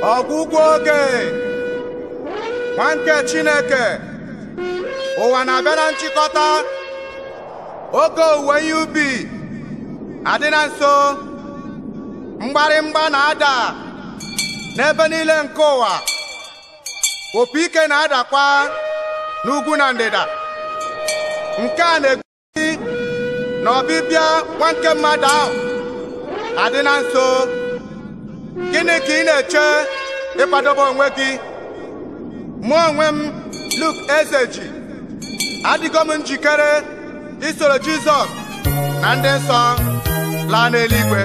ọgwụgwụ oge nwa nke Chineke ụwa na-abịa na nchịkọta oge owuwe ihe ubi adị na nso mgbarịmgba na-ada n'ebe niile nke ụwa opi ike na-adakwa n'ugwu na ndịda nke a na-egosi na ọbịbịa nwa nke mmadụ ahụ adị na nso gịnị ka ị na-eche ịkwadobe onwe gị mụ onwe m Luke Ezeji adịgo m njikere isoro Jizọs na ndị nsọ laa n'eluigwe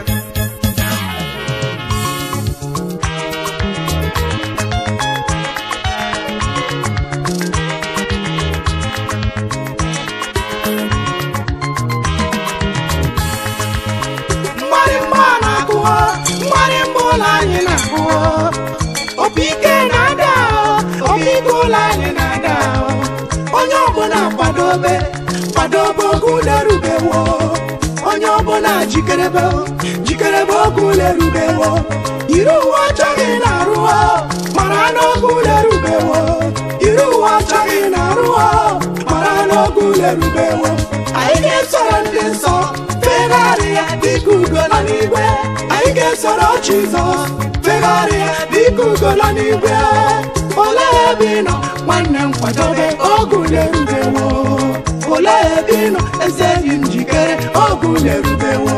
mgbarịmgba na-akụwa mgbarịmgba ụlọ anyị na-akụwa opi ike na-ada opi ike ụlọ anyị na-ada onye ọbụla kwadobe kwadobe oge ụlọ erubewo onye ọbụla jikerebe jikerebe oge ụlọ erubewo yiri uwe ọchọghị na-arụwa mara n'oge ụlọ erubewo yiri uwe ọchọghị na-arụwa mara n'oge ụlọ erubewo anyị ga-esoro ndị nsọ fegharịa dịka ugola n'igwe anyị ga-esoro Jizọs fegharịa dịka ugola n'igwe olee ebe ị nọ nwanne m kwadobe oge ule erubewo olee ebe ị nọ eze enyi m njikere oge ule erubewo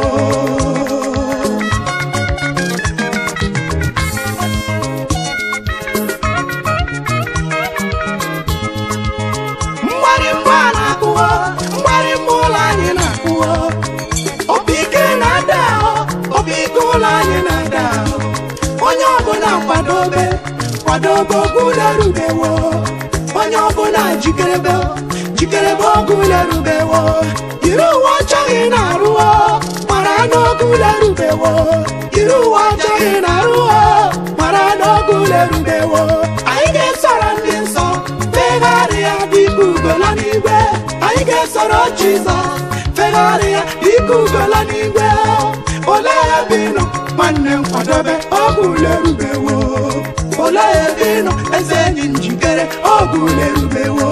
mgbarịmgba na-akụwa mgbarịmgba ụlọ anyị na-akụwa opi ike na-ada ahụ opi ike ụlọ anyị na-ada ahụ onye ọbụla kwadobe kwadobe oge ụlọ erubewo onye ọbụla jikerebe jikerebe oge ụlọ erubewo yiri uwe ọchọghị na-arụwo mara n'oge ụlọ erubewo yiri uwe ọchọghị na-arụwo mara n'oge ụlọ erubewo anyị ga-esoro ndị nsọ fegharịa dịka ugola n'igwe anyị ga-esoro Jizọs fegharịa dịka ugola n'igwe olee ebe ị nọ nwanne m kwadobe oge ule erubewo olee ebe ị nọ eze enyi m njikere oge ule erubewo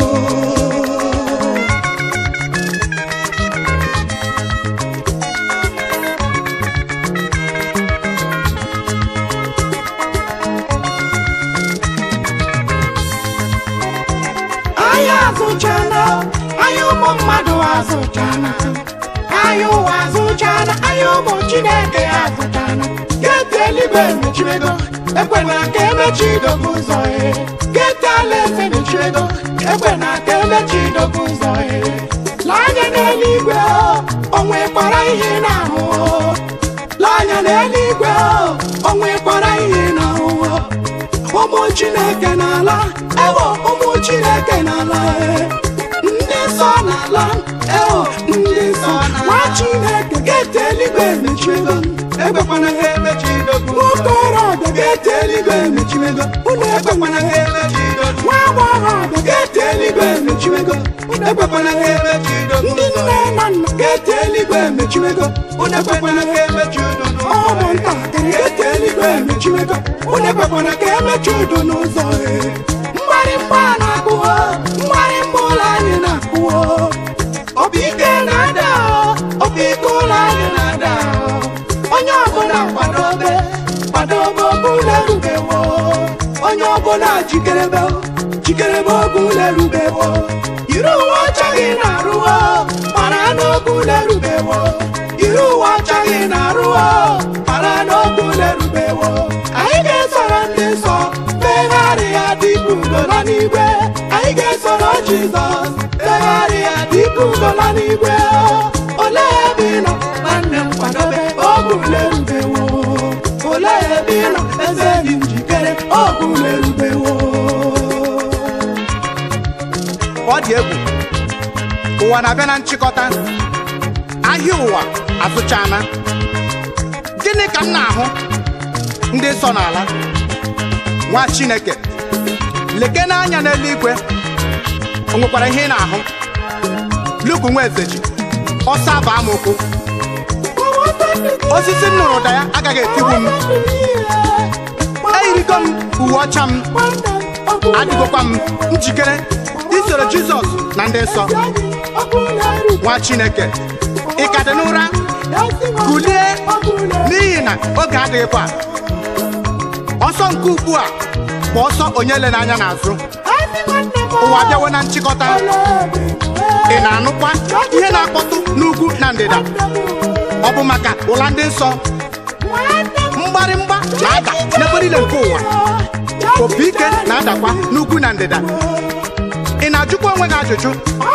anyị azụchana anyị ụmụ mmadụ azụchana anyị ụwa azụchana anyị ụmụ chineke azụchana geeti eluigwe emechiego ekwena ka emechi idobe ụzọ e geeti alaeze emechiego ekwena ka emechi idobe ụzọ e lee anya n'eluigwe o nwekwara ihe ị na-ahụ o. lee anya n'eluigwe o nwekwara ihe ị na-ahụ o. ụmụ chineke n'ala ewo ụmụ chineke n'ala e. ndị nsọ n'ala ewo ndị nsọ nwa chineke geeti eluigwe emechiego ekwekwana ha emechidogo nwokorobịa geeti eluigwe emechiego unu ekwekwana ha emechidogo nwa agbọghọbịa geeti eluigwe emechiego unu ekwekwana ha emechidogo ndị nne na nna geeti eluigwe emechiego unu ekwekwana ha emechidogo ụmụntakịrị geeti eluigwe emechiego unu ekwekwana ka emechi udo n'ụzọ e mgbarịmgba na-akụwo mgbarịmgba ụlọ anyị na-akụwo obi ike na-ada obi ike ụlọ anyị na-ada onye ọbụla kwadobe kwadobe oge ụlọ erubewo onye ọbụla jikerebe jikerebe oge ụlọ erubewo yiri uwe ọchaghị na-arụwo mara n'oge ụlọ erubewo yiri uwe ọchaghị na-arụwo mara n'oge ụlọ erubewo anyị ga-esoro ndị nsọ fegharịa dịka ugola n'igwe anyị ga-esoro Jizọs fegharịa dịka ugola n'igwe olee ebe ị nọ nwanne m kwadobe oge ule erubewo olee ebe ị nọ eze dị njikere oge ule erubewo ọ dị egwu ụwa na-abịa na nchịkọta ahịa ụwa azụchana gịnị ka m na-ahụ ndị nsọ n'ala nwa Chineke leke n'anya n'eluigwe o nwekwara ihe ị na-ahụ Luke nwa Ezeji ọsọ abụ amụkwu osisi m nụrụ ụda ya agaghị etigbu m eyirigo m uwe ọcha m adịgokwa m njikere isoro jizọs na ndị nsọ nwa chineke ị ka dị n'ụra kulie n'ihi na oge adịghịkwa ọsọ nke ugbu a bụ ọsọ onye le n'anya n'azụ ụwa bịawo na nchịkọta ị na-anụkwa ihe na-akpọtụ n'ugwu na ndịda ọ bụ maka ụla ndị nsọ mgbarịmgba na-ada n'ebe niile nke ụwa opi ike na-adakwa n'ugwu na ndịda ị na-ajụkwa onwe gị ajụjụ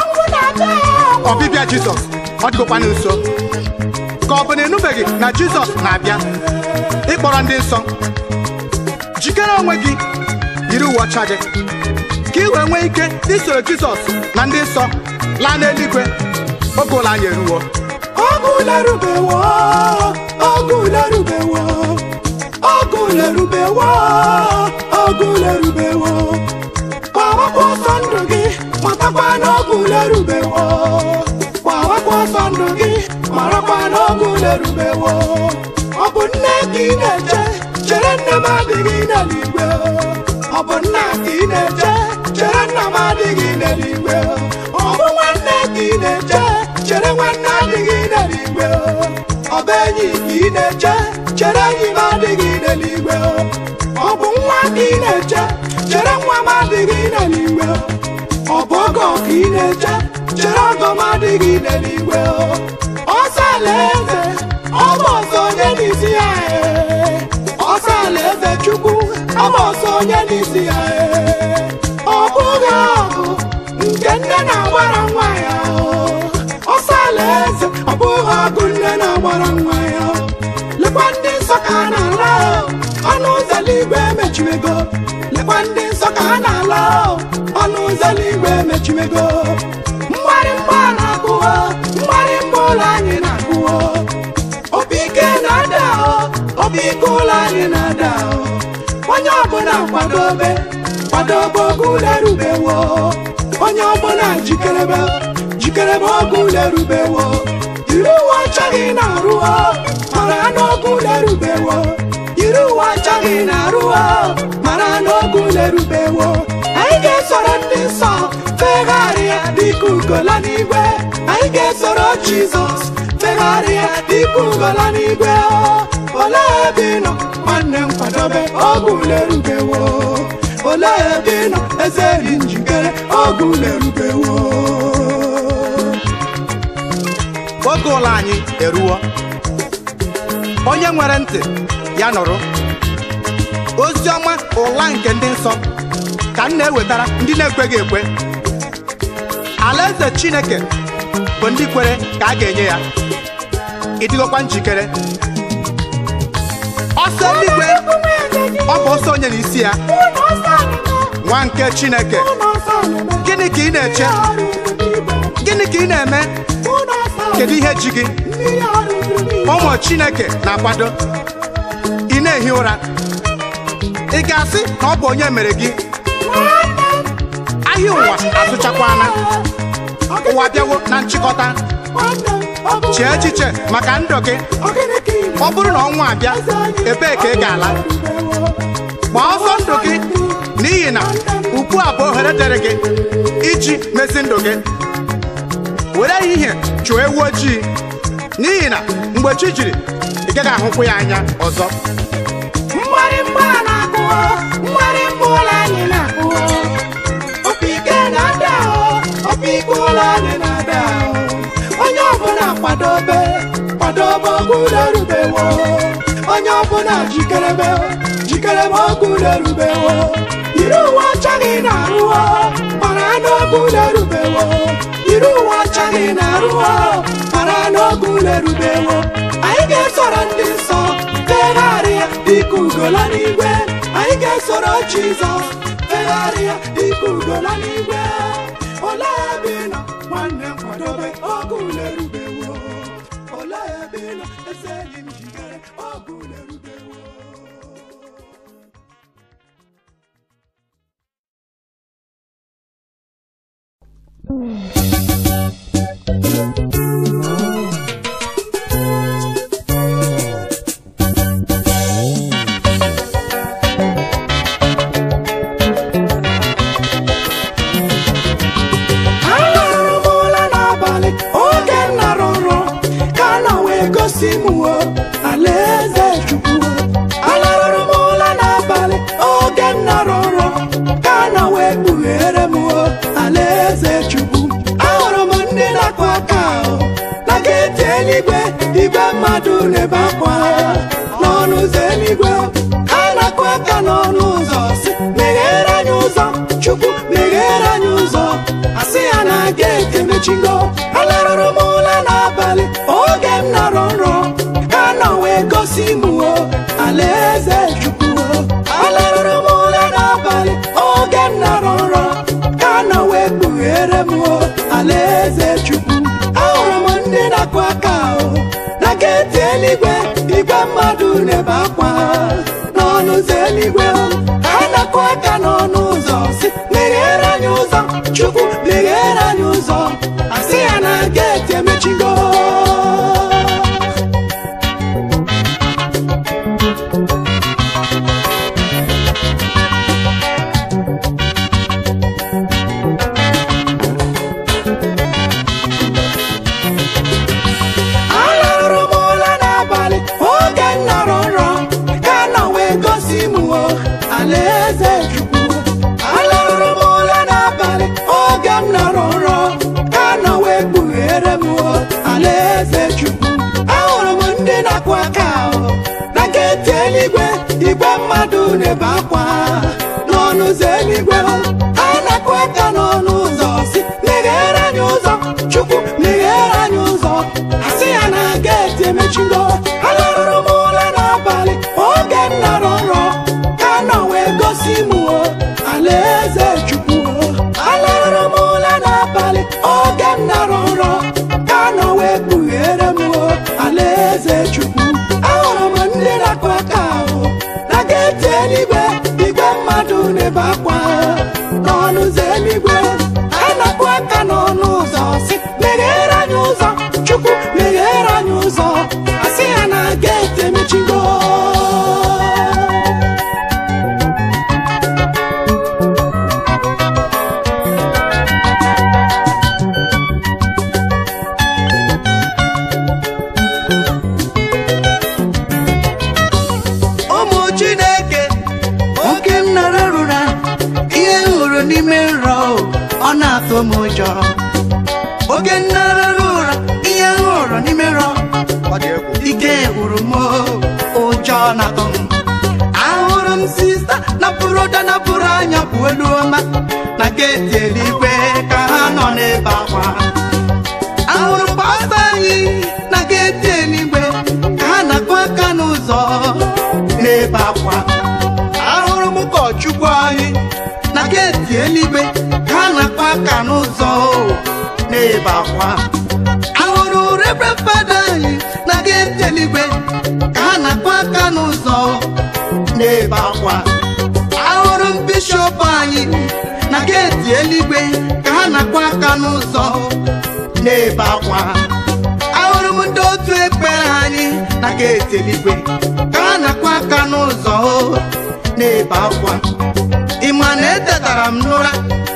ọbịbịa jizọs ọ dịgokwana nso ka ọ bụ na ịnụbeghị na jizọs na-abịa ịkpọrọ ndị nsọ jikere onwe gị yiri uwe ọcha gị ka ị wee nwee ike isoro jizọs na ndị nsọ laa n'eluigwe oge ụlọ anyị eruwo Ogulerubewo, ogulerubewo, ogulerubewo, ogulerubewo. Gbawakwa ọsọ ndụ gị, matakwa na ogulerubewo. Gbawakwa ọsọ ndụ gị, marakwa na ogulerubewo. Ọ bụ nne ka ị na-eche, chere nne m adịghị n'eluigwe. Ọ bụ nna ka ị na-eche, chere nna m adịghị n'eluigwe. Ọ bụ nwanne ka ị na-eche, chere nwanne adịghị n'eluigwe ọ bụ enyi ka ị na-eche chere enyi m adịghị n'eluigwe ọ bụ nwa ka ị na-eche chere nwa m adịghị n'eluigwe ọ bụ ọgọ ka ị na-eche chere ọgọ m adịghị n'eluigwe ọsọ alaeze ọ bụ ọsọ onye n'isi ya ee. ọsọ alaeze chukwu ọ bụ ọsọ onye n'isi ya ee. ọ bụghị ọgụ nke nne na-agbara nwa ya o. ọsọ alaeze ọ bụghị ọgụ nne na-agbara nwa ya lekwa ndị nsọ ka a na-ala o. ọnụ ụzọ eluigwe emechiwego lekwa ndị nsọ ka a na-ala o. ọnụ ụzọ eluigwe emechiwego mgbarịmgba na-akụwo mgbarịmgba ụlọ anyị na-akụwo obi ike na-ada o obi ike ụlọ anyị na-ada o onye ọbụla kwadobe kwadobe oge ụlọ erubewo onye ọbụla jikerebe jikerebe oge ụlọ erubewo yiri uwe ọcha gị na-arụo mara n'oge ụlọ erubewo yiri uwe ọcha gị na-arụo mara n'oge ụlọ erubewo anyị ga-esoro ndị nsọ fegharịa dịka ugola n'igwe anyị ga-esoro jizọs fegharịa dịka ugola n'igwe olee ebe ị nọ nwanne m kwadobe oge ụlọ erubewo olee ebe ị nọ eze dị njikere oge ụlọ erubewo oge ụlọ anyị eruwo onye nwere ntị ya nụrụ ozi ọma ụla nke ndị nsọ ka m na-ewetara ndị na-ekweghị ekwe alaeze chineke bụ ndị kwere ka a ga-enye ya ịdịgokwa njikere ọsọ eluigwe ọ bụ ọsọ onye n'isi ya nwa nke chineke gịnị ka ị na-eche gịnị ka ị na-eme kedu ihe ji gị ụmụ chineke na-akwado ị na-ehi ụra ị ga-asị na ọ bụ onye mere gị ahịa ụwa azụchakwana ụwa bịawo na nchịkọta chee echiche maka ndụ gị ọ bụrụ na ọnwa abịa ebee ka ị ga-ala gbaa ọsọ ndụ gị n'ihi na ugbu a bụ ohere dịrị gị iji mezi ndụ gị were ehihie chụọ ewu ojii n'ihi na mgbe chi jiri ị gaghị ahụkwa ya anya ọzọ mgbarịmgba na-akụwo mgbarịmgba ụlọ anyị na-akụwo opi ike na-ada ahụ opi ike ụlọ anyị na-ada ahụ onye ọbụla kwadobe kwadobe oge ụlọ erubewo onye ọbụla jikerebe jikerebe oge ụlọ erubewo yiri uwe ọcha gị na-arụwo mara n'oge ụlọ erubewo yiri uwe ọcha gị na-arụwo mara n'oge ụlọ erubewo anyị ga-esoro ndị nsọ fegharịa dịka ugola n'igwe anyị ga-esoro jizọs fegharịa dịka ugola n'igwe olee ebe ị nọ nwanne m kwadobe oge ụlọ erubewo olee ebe ị nọ eze enyi m jikere oge ụlọ erubewo wee gosi m o alaeze chukwu alarụrụ m ụla n'abalị oge m nọrọ nrọ ka na wee kpughere m o alaeze chukwu ahụrụ m ndị na-akụ aka ahụ na geeti eluigwe igwe mmadụ na-ebe akwa n'ọnụ ụzọ eluigwe ha na-akụ aka n'ọnụ ụzọ si meghere anyị ụzọ chukwu meghere anyị ụzọ asị ya na geeti emechigo alarụrụ m ụla n'abalị oge m nọrọ nrọ ka nọ wee gosi m o alaeze chukwu alarụrụ m ụla n'abalị oge m nọrọ nrọ ka nọ wee kpughere m o alaeze chukwu ahụrụ m ndị na-akụ aka ahụ na geeti eluigwe igwe mmadụ na-ebe akwa n'ọnụ ụzọ eluigwe ha na-akụ aka n'ọnụ ụzọ si meghere anyị ụzọ chukwu meghere anyị ụzọ asị ya na geeti emechigo alarụrụ m ụla n'abalị oge m nọrọ nrọ ka nọ wee gosi m o alaeze chukwu alarụrụ m ụla n'abalị oge m nọrọ nrọ ka nọ wee kpughere m o alaeze chukwu ahụrụ m ndị na-akụ aka ahụ na geeti eluigwe igwe mmadụ na-ebe akwa n'ọnụ ụzọ eluigwe ha na-akụ aka n'ọnụ ụzọ si meghere anyị ụzọ chukwu meghere anyị ụzọ asị ya na geeti emechigo alarụrụ m ụla n'abalị oge m nọrọ nrọ ka nọ wee gosi m o alaeze chukwu alarụrụ m ụla n'abalị oge m nọrọ nrọ ka nọ wee kpughere m o alaeze chukwu ahụrụ m ndị na-akụ aka ahụ na geeti eluigwe igwe mmadụ na-ebe akwa n'ọnụ ụzọ eluigwe ha na-akụ aka n'ọnụ ụzọ si meghere anyị ụzọ chukwu meghere anyị ụzọ asị ya na geeti emechigo ụmụ chineke oge m nara rụra ihe m hụrụ n'ime nrọ ọ na-atụ m ụjọ oge m nara rụra ihe m hụrụ n'ime nrọ Ọ dị egwu. ike gwụrụ m ụjọ na-atụ m ahụrụ m sista napụrụ ụda napụrụ anya bụ elu ọma na geeti eluigwe ka ha nọ n'ebe akwa ahụrụ m pastọ anyị na geeti eluigwe ka ha na-akụ aka n'ụzọ n'ebe akwa ahụrụ m ụkọchukwu anyị na geeti eluigwe ka ha na-akụ aka n'ụzọ n'ebe akwa ahụrụ rebre fada anyị na geeti eluigwe ka ha na-akụ aka n'ụzọ n'ebe akwa ahụrụ m bishọp anyị na geeti eluigwe ka ha na-akụ aka n'ụzọ n'ebe akwa ahụrụ m ndị otu ekpere anyị na geeti eluigwe ka ha na-akụ aka n'ụzọ n'ebe akwa ị ma na etetara m n'ụra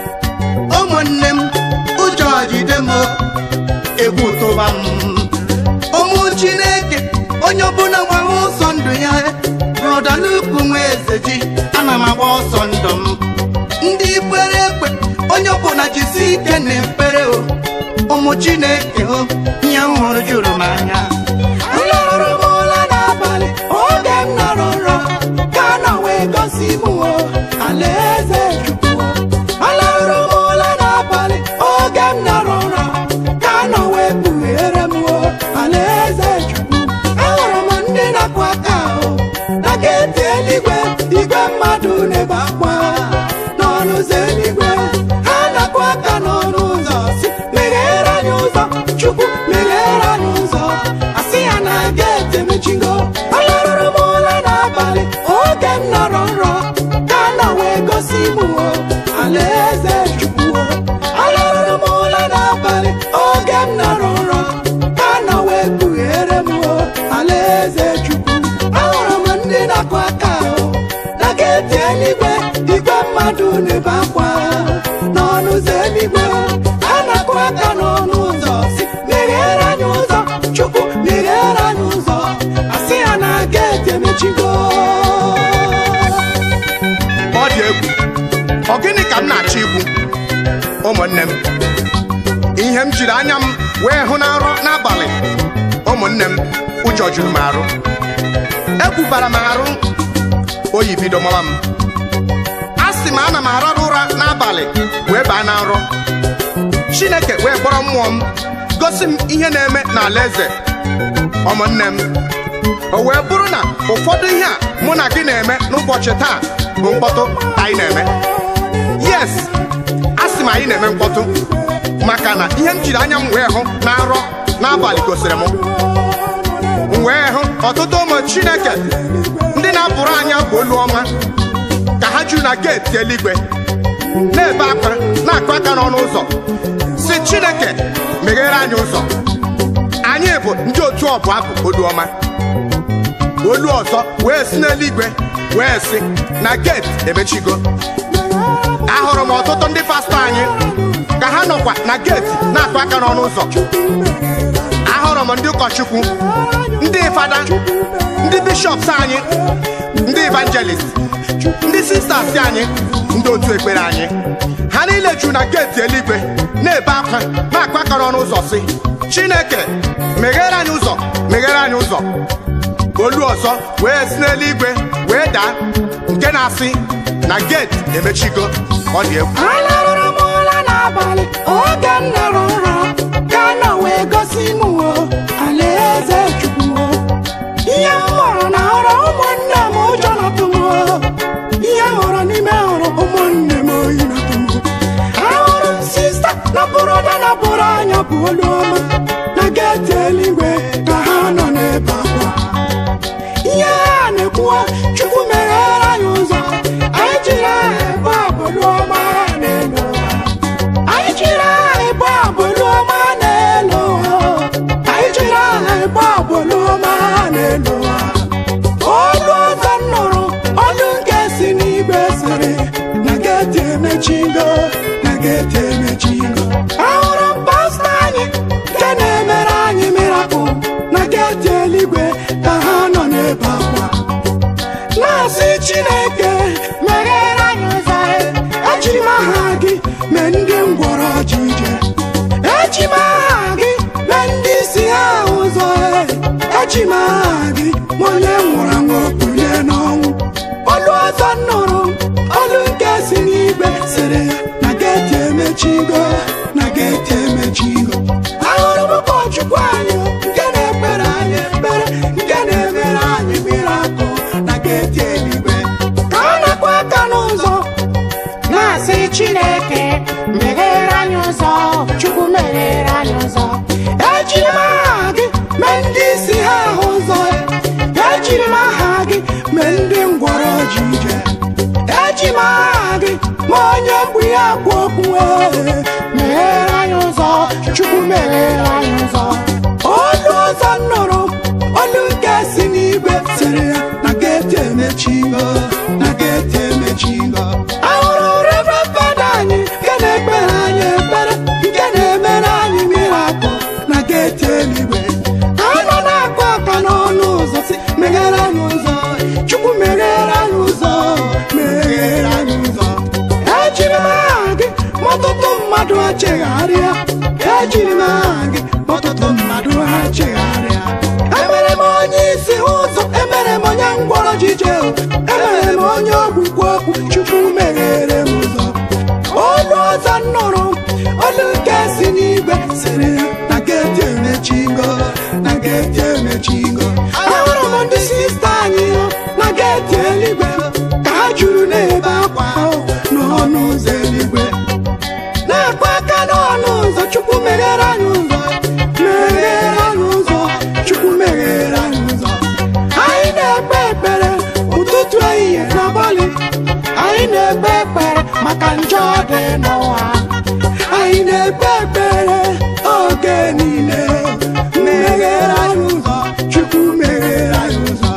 ụmụnne m ụjọ jide m egwu tụba m ụmụ chineke onye ọbụla gbara ọsọ ndụ ya brọda n'ukwu nwa eze ji ana m agba ọsọ ndụ m ndị kwere ekwe onye ọbụla jisi ike na ekpere o ụmụ chineke o ihe m hụrụ juru m anya alarụrụ m ụla n'abalị oge m nọrọ nrọ ka nọ wee gosi m o alaeze chukwu alarụrụ m ụla n'abalị oge m nọrọ nrọ ka nọ wee kpughere m o alaeze chukwu ahụrụ m ndị na-akụ aka ahụ na geeti eluigwe igwe mmadụ na-ebe akwa n'ọnụ ụzọ eluigwe ha na-akụ aka n'ọnụ ụzọ si meghere anyị ụzọ chukwu meghere anyị ụzọ asị ya na geeti emechigo alarụrụ m ụla n'abalị oge m nọrọ nrọ ka nọ wee gosi m o alaeze chukwu alarụrụ m ụla n'abalị oge m nọrọ nrọ ka nọ wee kpughere m o alaeze chukwu ahụrụ m ndị na-akụ aka ahụ na geeti eluigwe igwe mmadụ na-ebe akwa n'ọnụ ụzọ eluigwe ha na-akụ aka n'ọnụ ụzọ si meghere anyị ụzọ chukwu meghere ụmụnne m ihe m jiri anya m wee hụ na nrọ n'abalị ụmụnne m ụjọ juru m arụ ekwubara m arụ oyi bido mawa m a sị m ana m arara ụra n'abalị wee baa na nrọ chineke wee kpọrọ mmụọ m gosi m ihe na-eme n'ala eze ụmụnne m o wee bụrụ na ụfọdụ ihe a mụ na gị na-eme n'ụbọchị taa bụ mkpọtụ anyị na-eme yes a sị m anyị na-eme mkpọtụ maka na ihe m jiri anya m wee hụ na nrọ n'abalị gosiri m m wee hụ ọtụtụ ụmụ chineke ndị na-abụrụ anya bụ olu ọma ka ha juru na geeti eluigwe na-ebe akwa na-akụ aka n'ọnụ ụzọ si chineke meghere anyị ụzọ anyị bụ ndị otu ọbụ abụ olu ọma olu ọzọ wee si n'eluigwe wee si na geeti emechigo ahụrụ m ọtụtụ ndị pastọ anyị ka ha nọkwa na geeti na-akụ aka n'ọnụ ụzọ ahụrụ m ndị ụkọchukwu ndị fada ndị bishọps anyị ndị evangelist ndị sisters anyị ndị otu ekpere anyị ha niile juru na geeti eluigwe na-ebe akwa na-akụ aka n'ọnụ ụzọ si chineke meghere anyị ụzọ meghere anyị ụzọ olu ọzọ wee si n'eluigwe wee daa nke na-asị na geeti emechigo ọ dị egwu alarụrụ m ụra n'abalị oge m nọrọ nrọ ka nọ wee gosi m o alaeze chukwu o ihe m hụrụ na hụrụ ụmụnne m ụjọ natụ m o ihe m hụrụ n'ime hụrụ ụmụnne m oyi natụ m ahụrụ m sista na bụrụda na bụrụ anya bụ olu ọma na geeti eluigwe ka ha nọ n'ebe akwa ihe a na-ekwu chukwu meghere anyị ụzọ anyị jiri aha ebe abụlụ ọma n'elu ụwa anyị jiri aha ebe abụlụ ọma n'elu ụwa anyị jiri aha ebe abụlụ ọma n'elu ụwa olu ọzọ m nụrụ olu nke si n'igwe sịrị na geeti emechigo na geeti emechigo ahụrụ m pastọ anyị nke na-emere anyị mirakụl na geeti eluigwe ka ha nọ n'ebe akwa na-asị chineke meghere anyị ụzọ ejiri m aha gị mee ndị ngwọrọ ji ije eji m aha gị mee ndị isi ha ụzọ eji m aha gị ma onye nwụrụ anwụ kulie n'ọnwụ olu ọzọ nụrụ olu nke si n'igwe sịrị ya na geeti emechigo na geeti emechigo ahụrụ m ụkọchukwu anyị nke na-ekpere anyị ekpere nke na-emere anyị mirakụl na geeti eluigwe ka ọ na-akwa aka n'ụzọ na-asị chineke meghere anyị ụzọ chukwu meghere anyị ụzọ ejiri m aha gị mee ndị isi ha ahụ ụzọ ejiri m aha gị mee ndị ngwọrọ ji ije eji m aha gị ma onye mgbu ya kwụ okwu ee, meghere anyị ụzọ chukwu meghere anyị ụzọ olu ọzọ nụrụ olu nke si n'igwe sịrị ya na geeti emechigo na geeti emechigo ahụrụ reverend fada anyị nke na-ekpere anyị ekpere nke na-emere anyị mirakụl na geeti eluigwe ka a nọ na-akụ aka n'ọnụ ụzọ si meghere anyị ụzọ chukwu meghere anyị ụzọ meghere anyị ụzọ ejiri m aha gị ma ọtụtụ mmadụ achegharịa ejiri m aha gị ma ọtụtụ mmadụ ha chegharịa emere m onye isi ụzọ emere m onye ngwọrọ jije emere m onye ogbukwu okwu chukwu meghere m ụzọ olu ọzọ nụrụ olu nke si n'igwe sịrị ya na geeti emechigo na geeti emechigo ahụrụ m ndị sista anyị na geeti eluigwe ka ha juru n'ebe akwa n'ọnụ ụzọ eluigwe na-akụ aka n'ọnụ ụzọ chukwu meghere anyị ụzọ meghere anyị ụzọ chukwu meghere anyị ụzọ anyị na-ekpe ekpere ụtụtụ ehihie na abalị anyị na-ekpe ekpere maka njọ dị n'ụwa anyị na-ekpe ekpere oge niile meghere anyị ụzọ chukwu meghere anyị ụzọ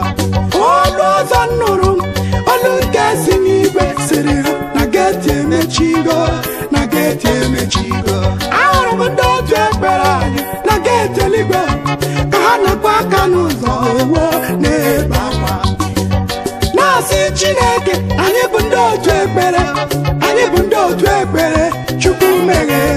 olu ọzọ nụrụ olu nke si n'igwe sịrị ha na geeti emechigo na geeti emechigo ahụrụ m ndị otu ekpere anyị na geeti eluigwe ka ha na-ekwe aka n'ụzọ ewo na-ebe akwa na-asị chineke anyị bụ ndị otu ekpere anyị bụ ndị otu ekpere chukwu meghere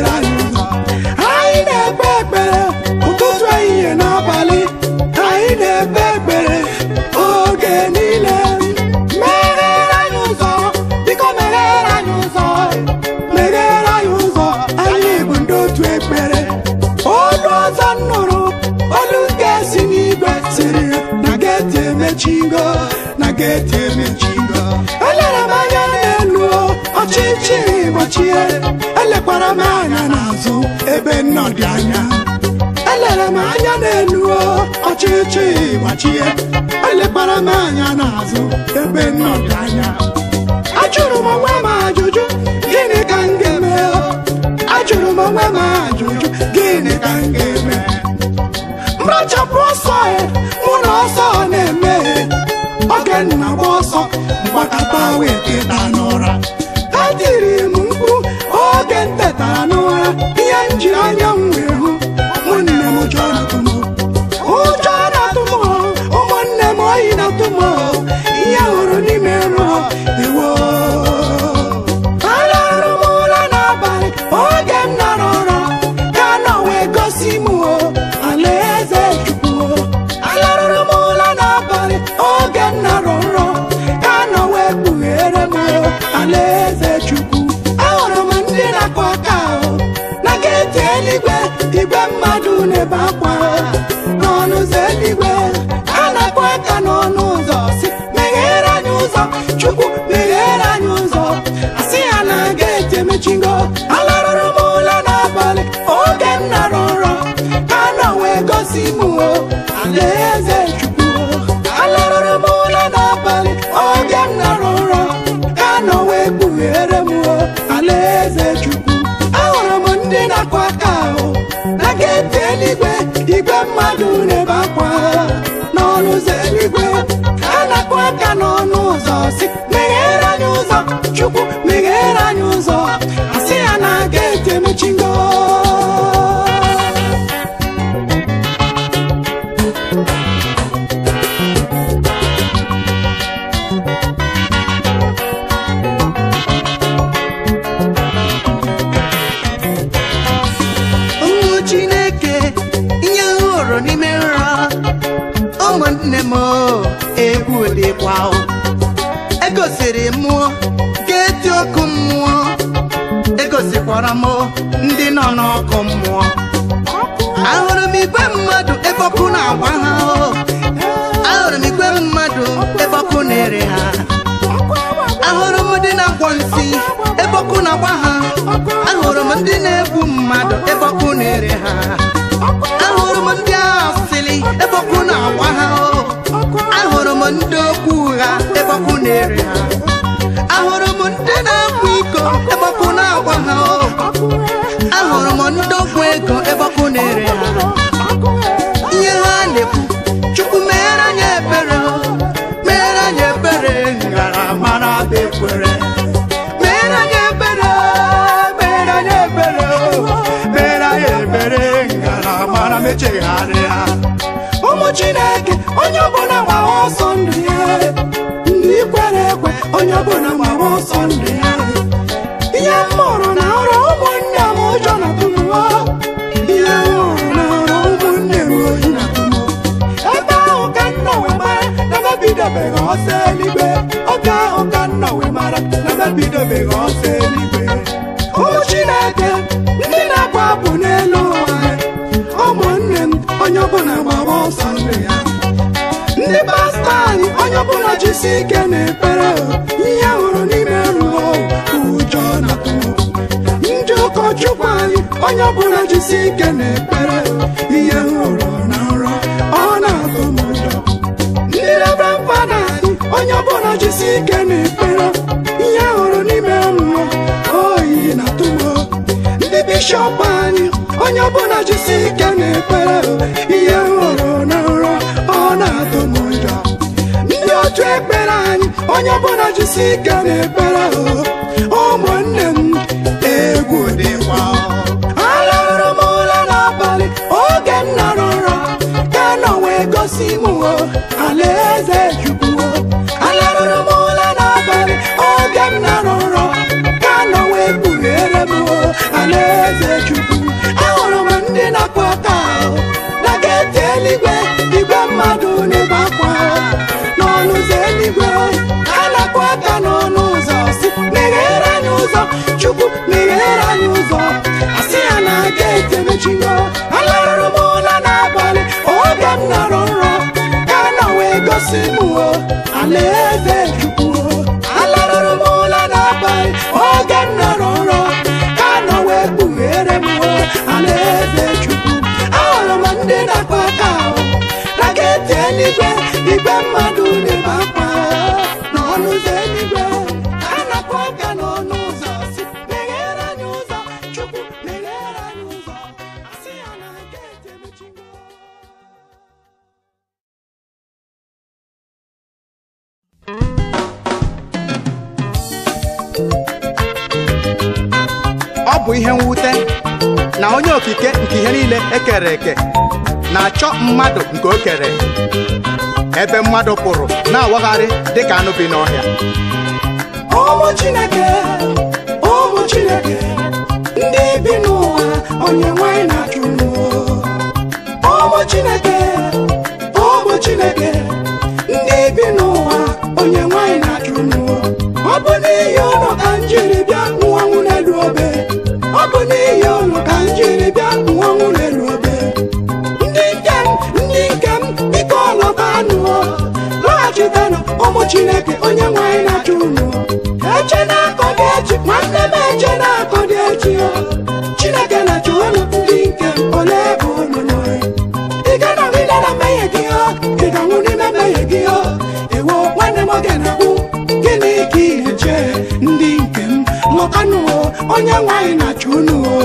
emechigo na geeti emechigo elere m anya n'elu ọchịchịrị gbachie elekwara m anya n'azụ ebe nnọdụ anya elere m anya n'elu ọchịchịrị gbachie elekwara m anya n'azụ ebe nnọdụ anya ajụrụ m onwe m ajụjụ gịnị ka m ga-eme ajụrụ m onwe m ajụjụ gịnị ka m ga-eme mrachapụ ọsọ ya mụ na ọsọ na-eme oge nna gba ọsọ mgbakọta wee teta n'ụra ha tiri m mkpu oge m tetara n'ụra ihe m ji anya m wee hụ ụmụnne m ụjọ na-atụ m ụjọ na-atụ m ụmụnne m oyi na-atụ m ihe hụrụ n'ime nrọ ewo arahụrụ m ụra n'abalị oge m nara ụra ka nọ wee gosi m alaeze chukwu alarụrụ m ụra n'abalị oge m nara ụra ka nọ wee kpughere m alaeze chukwu ahụrụ m ndị na-akụ aka ahụ na geeti eluigwe igwe mmadụ na-ebe akwa n'ọnụ ụzọ eluigwe a na-akụ aka n'ọnụ ụzọ si meghere anyị ụzọ chukwu meghere anyị ụzọ asị ya na geeti emechigo alarụrụ m ụra n'abalị oge m nara ụra ka nọ wee gosi m alaeze chukwu alarụrụ m ụra n'abalị oge m nara ụra ka nọ wee kpughere m alaeze chukwu ahụrụ m ndị na-akụ aka ahụ na geeti eluigwe igwe mmadụ na-ebe akwa n'ọnụ ụzọ eluigwe a na-akụ aka n'ọnụ ụzọ si meghere anyị ụzọ chukwu meghere anyị ụzọ asị ya na geeti emechigo ụmụ chineke ihe hụrụ n'ime nrọ ụmụnne m egwu dịkwa o. egosiri m geeti ọkụ mmụọ egosikwara m ndị nọ n'ọkụ mmụọ ahụrụ m igwe mmadụ ebe ọkụ na-agba ha o. ahụrụ m igwe mmadụ ebe ọkụ na-ere ha ahụrụ m ndị na-akwọ nsị ebe ọkụ na-agba ha ahụrụ m ndị na-egbu mmadụ ebe ọkụ na-ere ha ahụrụ m ndị asịlị ebe ọkụ na-agba ha o. ahụrụ m ndị okwu ụgha ebe ọkụ na-ere ha ahụrụ m ndị na-akwa iko ebe ọkụ na-agba ha o. ahụrụ m ndị okwu ego ebe ọkụ na-ere ha ihe ha na-ekwu chukwu meere anyị ebere o. meere anyị ebere ngaramara bụ ekwere meere anyị ebere meere anyị ebere o. meere anyị ebere ngaramara mechegharịa ụmụ chineke onye ọbụla gbara ọsọ ndụ ya ndị kwere ekwe onye ọbụla gbara ọsọ ndụ ya ihe m mụrụ na ọrụ ụmụnne m ụjọ na tụmụọ ihe m hụrụ na ọrụ ụmụnne m oyi na tụmụ ebe ahụ ka nna wee mara na mebidobeghị ọsọ eluigwe oge ahụ ka nna wee mara na mebidobeghị ọsọ eluigwe ụmụ chineke ndị na-abụ abụ n'elu ụwa ụmụnne m onye ọbụla gbara ọsọ ndụ ya ndị pastọ anyị onye ọbụla jisi ike na-ekpere ihe hụrụ n'ime nrọ ụjọ na ndị ụkọchukwu anyị onye ọbụla jisi ike na-ekpere ihe hụrụ na nrọ ọ na-atụ m ụjọ ndị reverend fada anyị onye ọbụla jisi ike na-ekpere ihe hụrụ n'ime nrọ oyi na-atụ m ndị bishọp anyị onye ọbụla jisi ike na-ekpere ihe hụrụ na nrọ ọ na-atụ m ụjọ ndị otu ekpere anyị onye ọbụla jisi ike na-ekpere ụmụnne m egwu dịkwa alarụrụ m ụra n'abalị oge m nara ụra ka nọ wee gosi m alaeze chukwu alarụrụ m ụra n'abalị oge m nara ụra ka nọ wee kpughere m alaeze chukwu ahụrụ m ndị na-akpọ aka ahụ na geeti eluigwe igwe mmadụ na-ebe akwa n'ọnụ ụzọ eluigwe a na-akpọ aka n'ọnụ ụzọ si meghere anyị ụzọ chukwu meghere anyị ụzọ asị ya na geeti emechigo alarụrụ m ụra n'abalị oge m nọrọ nrọ ka nọ wee gosi m eluigwe igwe mmadụ na-ebe akwa n'ọnụ ụzọ eluigwe ka a na-akpọ aka n'ọnụ ụzọ si meghere anyị ụzọ chukwu meghere anyị ụzọ asị ya na geeti emechigo ọ bụ ihe mwute na onye okike nke ihe niile ekere eke na-achọ mmadụ nke o kere ebe mmadụ pụrụ na-awagharị dịka anụ bi n'ọhịa ụmụ chineke ụmụ chineke ndị bi n'ụwa onye nwanyị na-achụ n'ụwa ụmụ chineke ụmụ chineke ndị bi n'ụwa onye nwanyị na-achụ n'ụwa ọ bụ n'ihi ụlọ ka m jiri bịa nwụọnwụ n'elu obe ọ bụ n'ihi ụlọ ka m jiri bịa nwụọnwụ n'elu obe ndị nke m ndị nke m biko lọtanụ lọghachitenụ ụmụ chineke onye nwanyị na-achụ unu eche na-akọ dị echi nwanne m eche na-akọ dị echi o. chineke na-achụ unu ndị nke m ole ebe unu nọ ị ga-anọgide na mmehie gị o ị ga-anwụ n'ime mmehie gị o ewo nwanne m oge na-agwụ gịnị ka ị na-eche ndị nke m lọtanụ o onye nwanyị na-achụ unu o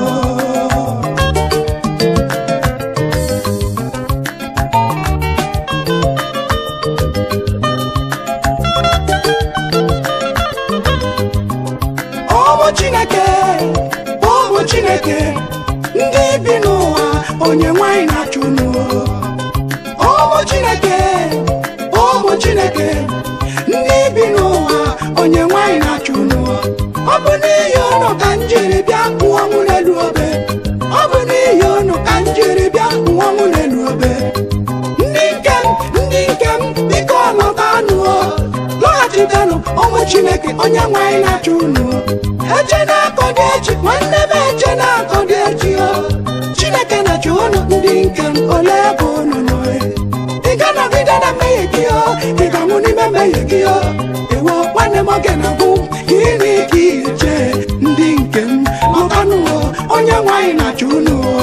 ụmụ chineke ụmụ chineke ndị bi n'ụwa onye nwanyị na-achụ unu ụmụ chineke ụmụ chineke ndị bi n'ụwa onye nwanyị na-achụ unu ọ bụ n'ihi unu ka m jiri bịa nwụọnwụ n'elu obe ọ bụ n'ihi unu ka m jiri bịa nwụọnwụ n'elu obe ndị nke m ndị nke m biko lọtanụ lọghachitenụ ụmụ chineke onye nwanyị na-achụ unu eche na-akọ dị echi nwanne m eche na-akọ dị echi o chineke na-achụ unu ndị nke m ole ebe unu nọ ị ga-anọgide na mmehie gị o ị ga-anwụ n'ime mmehie gị o ewo nwanne m oge na-agwụ gịnị ka ị eche ndị nke m lọtanụ o onye nwanyị na-achụ unu o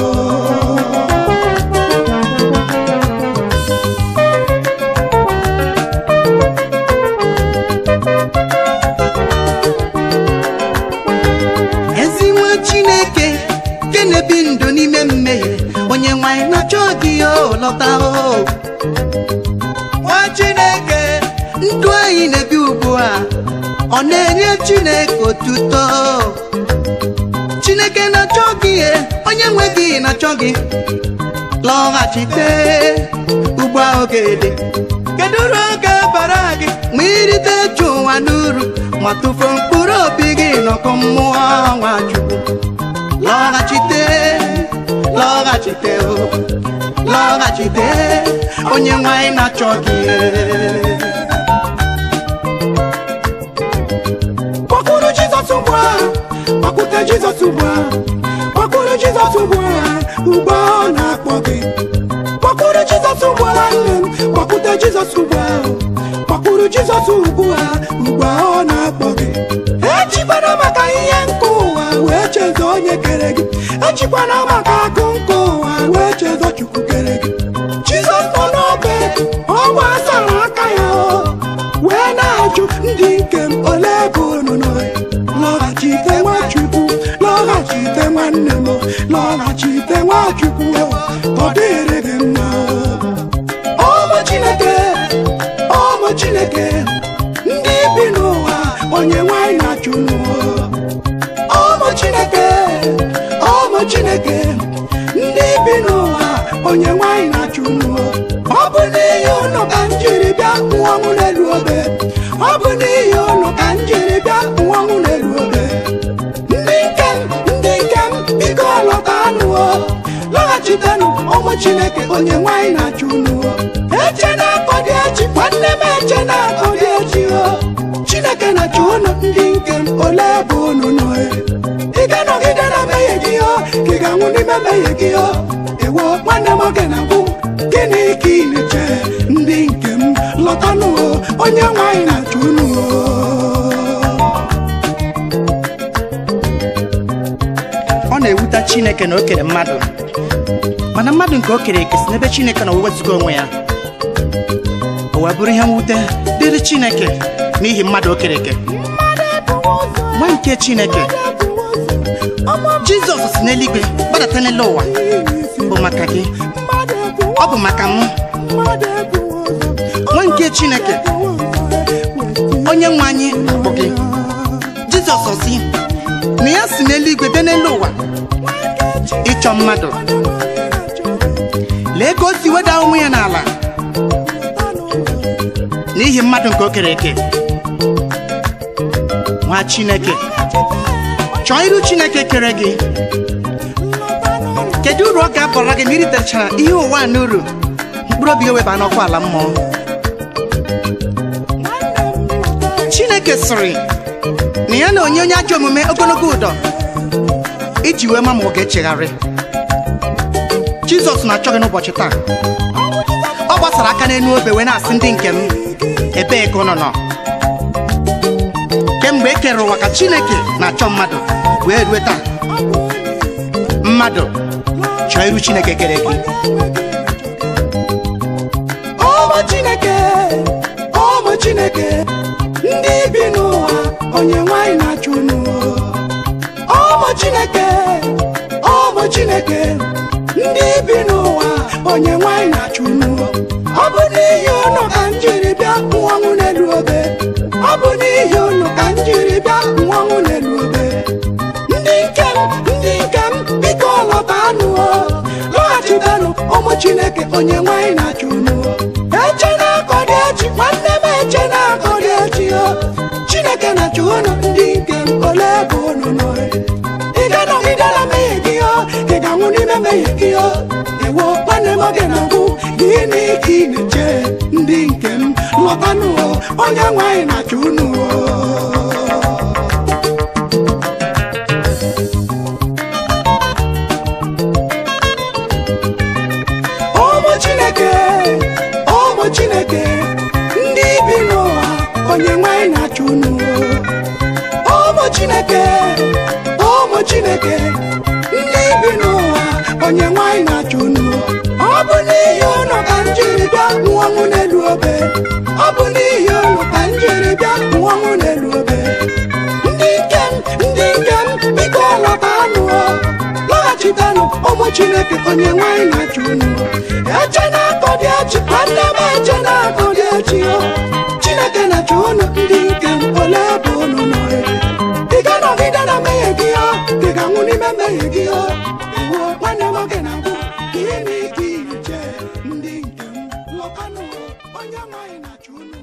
ezi nwa chineke nke na-ebi ndụ n'ime mmehie onye nwanyị na-achọ gị o lọta o nwa chineke ndụ anyị na-ebi ugbu a ọ na-enye chineke otuto chineke na-achọ gị e, onye nwe gị na-achọ gị lọghachite ugbu a oge dị kedu uru oge bara gị ma irite ju ụwa n'uru ma tụfuo mkpụrụ obi gị n'ọkụ mmụọ nwachukwu lọghachite lọghachite o lọghachite onye nwanyị na-achọ gị kpọkụrụ jizọs ugbu a kpọkụte jizọs ugbu a kpọkụrụ jizọs ugbu a ugbu a ọ na-akpọ gị kpọkụrụ jizọs ugbu a nne m kpọkụte jizọs ugbu a kpọkụrụ jizọs ugbu a ugbu a ọ na-akpọ gị echikwana maka ihe nke ụwa wee chezo onye kere gị echikwana maka akụ nke ụwa wee chezo chukwu kere gị jizọs nọ n'obe ọ gbasara aka ya o wee na-ajụ ndị nke m ole ebe unu nọ lọghachite nwachukwu lọghachite nwanne m lọghachite nwachukwu ọ dịrị gị mma ụmụ chineke ụmụ chineke ndị bi n'ụwa onye nwanyị na-achụ n'ụwa ụmụ chineke ụmụ chineke ndị bi n'ụwa onye nwanyị na-achụ n'ụwa ọ bụ n'ihi ụnụ ka m jiri bịa nwụọnwụ n'elu obe ọ bụ n'ihi ụnụ ka m jiri bịa nwụọnwụ n'elu obe ndị nke m ndị nke m biko lọtanụ o lọghachitenụ ụmụ chineke onye nwanyị na-achụ unu o eche na-akọ dị echi nwanne m eche na-akọ dị echi o chineke na-achụ unu ndị nke m ole ebe unu nọ e? ị ga-anọgide na mmehie gị o ka ị ga-anwụ n'ime mmehie gị o ewo nwanne m oge na-agwụ gịnị ka ị na-eche ndị nke m lọtanụ o onye nwanyị na-achụ unu o ọ na-ewute chineke na o kere mmadụ mana mmadụ nke o kere eke si n'ebe chineke na wezụga onwe ya wee bụrụ ihe mwute dịrị chineke n'ihi mmadụ o kere eke nwa nke chineke jizọs si n'eluigwe gbadata n'elu ụwa bụ maka gị ọ bụ maka m nwa nke chineke onye nwe anyị bụ gị jizọs si na ya si n'eluigwe bịa n'elu ụwa ịchọ mmadụ lee ka o si weda onwe ya n'ala n'ihi mmadụ nke o kere eke nwa chineke chọọ iru chineke kere gị kedu uru ọ ga-abara gị ma iritechara ihe ụwa a n'uru mkpụrụ obi eweba n'ọkwa ala mmụọ chineke sịrị na ya na onye onye ajọ omume ogologo ụdọ iji wee ma ma ọ ga-echegharị jizọs na-achọ gị n'ụbọchị taa ọ gbasara aka n'elu obe wee na-asị ndị nke m ebee ka ụnọ nọ kemgbe e kere ụwa ka chineke na-achọ mmadụ wee rue taa mmadụ chọọ iru chineke kere gị ụmụ chineke ụmụ chineke ndị bi n'ụwa onye nwanyị na-achụ unu ụmụ chineke ụmụ chineke ndị bi n'ụwa onye nwanyị na-achụ unu ọ bụ n'ihi unu ka m jiri bịa nwọnwụ n'elu obe ọ bụ n'ihi unu ka m jiri bịa nwọnwụ n'elu obe ndị nke m ndị nke m biko lọtanụ lọghachibenụ ụmụ chineke onye nwanyị na-achụ unu eche na-akọ dị echi nwanne m eche na-akọ dị echi o chineke na-achụ unu ndị nke m ole ebe unu nọ ị ga-anọgide na mmehie gị o ị ga-anwụ n'ime mmehie gị o ewo nwanne m oge na-agwụ gịnị ka ị na-eche ndị nke m lọtanụ o onye nwanyị na-achụ unu o ụmụ chineke ụmụ chineke ndị bi n'ụwa onye nwanyị na-achụ unu ụmụ chineke ụmụ chineke ndị bi n'ụwa onye nwanyị na-achụ unu ọ bụ n'ihi unu ka m jiri bịa nwụọnwụ n'elu obe ọ bụ n'ihi unu ka m jiri bịa nwụọnwụ n'elu obe ndị nke m ndị nke m biko lọtanụ lọghachitenụ ụmụ chineke onye nwanyị na-achụ unu eche na-akọ dị echi nwanne m eche na-akọ dị echi o chineke na-achụ unu ndị nke m ole ebe unu nọ ị ga-anọgide na mmehie gị o ị ga-anwụ n'ime mmehie gị o ewo nwanne m oge na-agwụ gịnị ka ị na-eche ndị nke m lọtanụ onye nwanyị na-achụ unu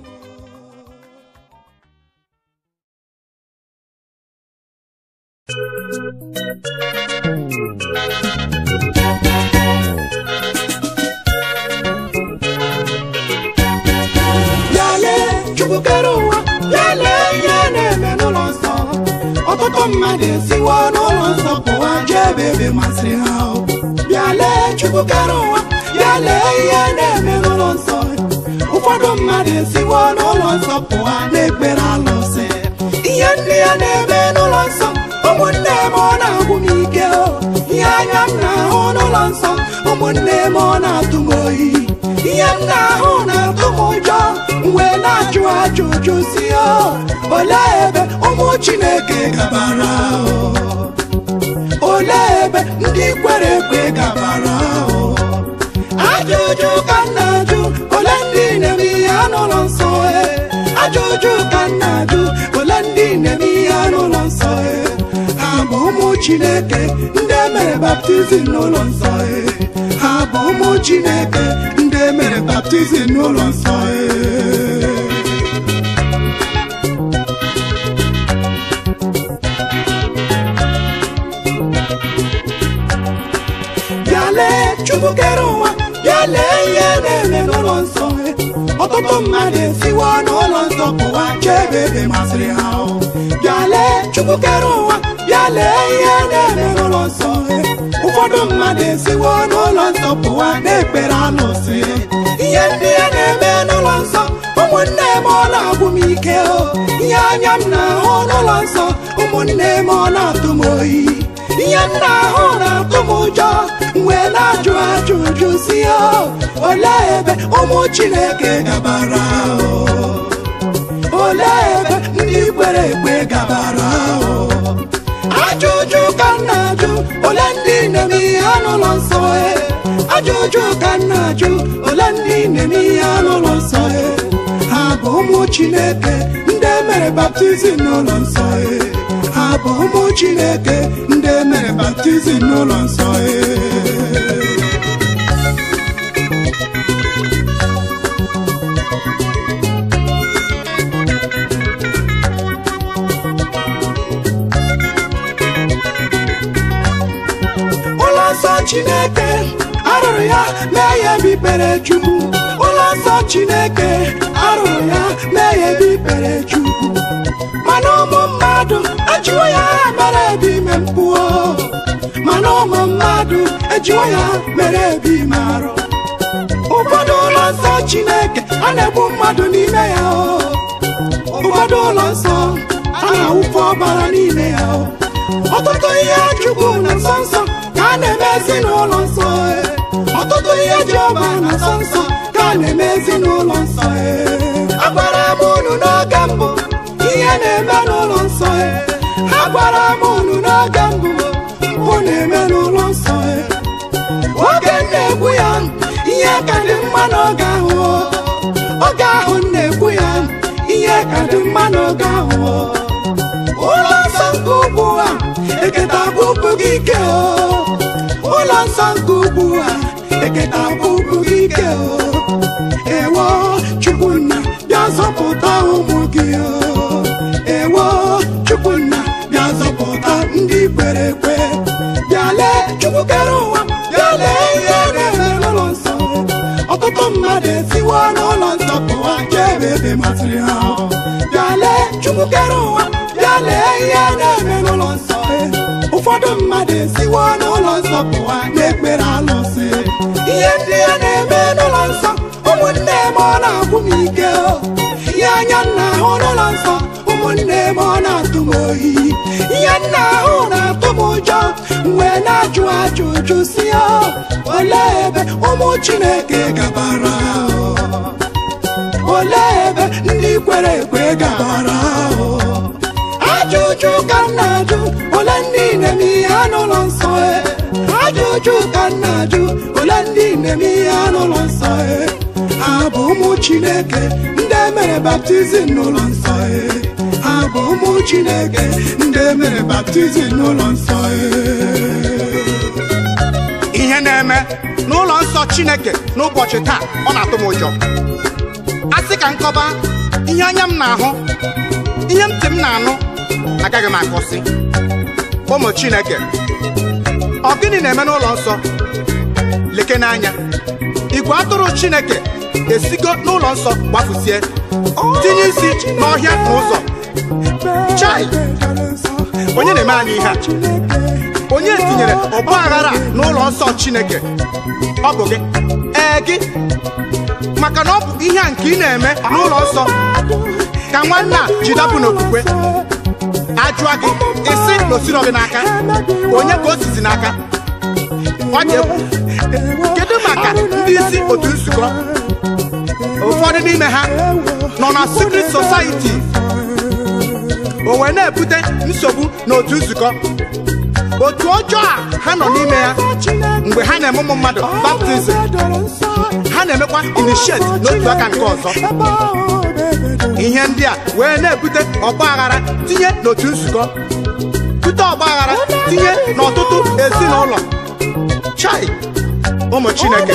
Bịale Chukwu kere ụwa bịale ihe na-eme n'ụlọ nsọ ọtụtụ mmadụ esiwo n'ụlọ nsọ pụwa jee ebe ebe masịrị ha o. bịale Chukwu kere ụwa bịale ihe na-eme n'ụlọ nsọ ụfọdụ mmadụ esiwo n'ụlọ nsọ pụwa na-ekpere alụsị ihe ndị ya na-eme n'ụlọ nsọ ụmụnne m ọ na-agwụ m ike o ihe anya m na-ahụ n'ụlọ nsọ ụmụnne m ọ na-atụ m oyi ihe m na-ahụ na-atụ m ụjọ mgbe na-ajụ ajụjụ si o olee ebe ụmụ chineke gabara o olee ebe ndị kwere ekwe gabara o ajụjụ ka m na-ajụ ole ndị na-eme ihe n'ụlọ nsọ e ajụjụ ka m na-ajụ ole ndị na-eme ihe n'ụlọ nsọ e ha bụ ụmụ chineke ndị emere baptizim n'ụlọ nsọ e ha bụ ụmụ chineke ndị emere baptizim n'ụlọ nsọ e bịa lee chukwu kere ụwa bịa lee ihe na-eme n'ụlọ nsọ ọtụtụ mmadụ esiwo n'ụlọ nsọ pụwa jee ebe ebe masịrị ha o. bịa lee chukwu kere ụwa bịa lee ihe na-eme n'ụlọ nsọ ụfọdụ mmadụ esiwo n'ụlọ nsọ pụwa na-ekpere alụsị ihe ndị ya na-eme n'ụlọ nsọ ụmụnne m ọ na-agwụ m ike o ihe anya m na-ahụ n'ụlọ nsọ ụmụnne m ọ na-atụ m oyi ihe m na-ahụ na-atụ m ụjọ mgbe na-ajụ ajụjụ si ya olee ebe ụmụ chineke gabara o olee ebe ndị kwere ekwe gabara o ajụjụ ka m na-ajụ ole ndị na-eme ihe n'ụlọ nsọ e ajụjụ ka m na-ajụ ole ndị na-eme ihe n'ụlọ nsọ e ha bụ ụmụ chineke ndị mere baptizim n'ụlọ nsọ e ha bụ ụmụ chineke ndị mere baptizim n'ụlọ nsọ e ụlọ nsọ chineke arụrụ ya mee ya ebe ikpere chukwu ụlọ nsọ chineke arụrụ ya mee ya ebe ikpere chukwu mana ụmụ mmadụ ejiwo ya mere ebe ime mpụọ mana ụmụ mmadụ ejiwo ya mere ebe ime arụ ụfọdụ ụlọ nsọ chineke a na-egbu mmadụ n'ime ya o ụfọdụ ụlọ nsọ a na-awụfu ọbara n'ime ya o ọtụtụ ihe chukwu na nsọ nsọ ka a na-eme ezinụlọ nsọ e. ọtụtụ ihe Jehova na nsọ nsọ ka a na-eme ezinụlọ nsọ e. agwara m unu n'oge mbụ ihe na-eme n'ụlọ nsọ e. agwara m unu n'oge mbụ mpụ na-eme n'ụlọ nsọ e. oge m na-ekwu ya ihe ka dị mma n'oge ahụ o. oge ahụ m na-ekwu ya ihe ka dị mma n'oge ahụ o. ụlọ nsọ nke ugwu a eketa bụ ụkwụ gị ike o ụlọ nsọ nke ugwu a eketa bụ ụkwụ gị ike o ewo chukwunna bịa zọpụta ụmụ gị o ewo chukwunna bịa zọpụta ndị kwere ekwe bịa lee chukwu kere ụwa bịa lee ihe na-eme n'ụlọ nsọ ọtụtụ mmadụ esiwo n'ụlọ nsọ pụwa jee ebe ebe masịrị ha bịa lee chukwu kere ụwa bịa lee ihe na-eme n'ụlọ nsọ ụfọdụ mmadụ esiwo n'ụlọ nsọ pụwa na-ekpere alụsị ihe ndị a na-eme n'ụlọ nsọ ụmụnne m ọ na-agwụ m ike o. ihe anya nna ahụ n'ụlọ nsọ ụmụnne m ọ na-atụ m oyi ihe nna ahụ na-atụ m ụjọ mgbe na-ajụ ajụjụ si ya olee ebe ụmụ chineke gabara o? olee ebe ndị kwere ekwe gabara o? ajụjụ ka m na-ajụ ole ndị na-eme ihe n'ụlọ nsọ e ajụjụ ka m na-ajụ ole ndị na-eme ihe n'ụlọ nsọ e ha bụ ụmụ chineke ndị mere baptizim n'ụlọ nsọ e ha bụ ụmụ chineke ndị mere baptizim n'ụlọ nsọ e ihe na-eme n'ụlọ nsọ chineke n'ụbọchị taa ọ na-atụ m ụjọ a sị ka nkọba ihe anya m na-ahụ ihe ntị m na-anụ agaghị m akọsị ụmụ chineke ọ gịnị na-eme n'ụlọ nsọ leke n'anya igwe atụrụ chineke esigo n'ụlọ nsọ gbafusie tinye isi n'ọhịa na ụzọ Chai! onye na-eme anyị ihe a onye tinyere ọgba aghara a n'ụlọ nsọ chineke ọ bụ gị ee gị maka na ọ bụ ihe a nke ị na-eme n'ụlọ nsọ ka nwanne a ji dapụ n'okwukwe ajụa gị isi na osiro gị n'aka onye ka o sizi n'aka ọ dị egwu kedu maka ndị isi otu nzukọ ụfọdụ n'ime ha nọ na secret society o wee na-ebute nsogbu n'otu nzukọ otu ọjọọ a ha nọ n'ime ya mgbe ha na-eme ụmụ mmadụ baptizim ha na-emekwa initiate n'otu aka nke ọzọ ihe ndị a wee na-ebute ọgba aghara tinye n'otu nzukọ bute ọgba aghara tinye n'ọtụtụ ezinụlọ chai ụmụ chineke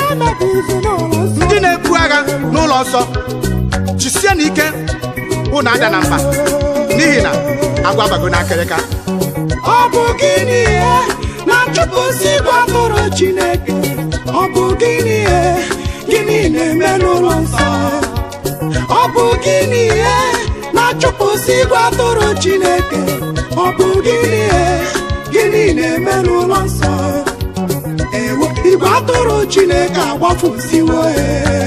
ndị na-ebu agha n'ụlọ nsọ jisie n'ike unu ada na mba n'ihi na agwa bago n'akịrịka ọ bụ gịnị ihe na-achụpụsị igwe atụrụ chineke ọ bụ gịnị ihe gịnị na-eme n'ụlọ nsọ ọ bụ gịnị ihe na-achụpụsị igwe atụrụ chineke ọ bụ gịnị ihe gịnị na-eme n'ụlọ nsọ ewo igwe atụrụ chineke agbafusiwo e.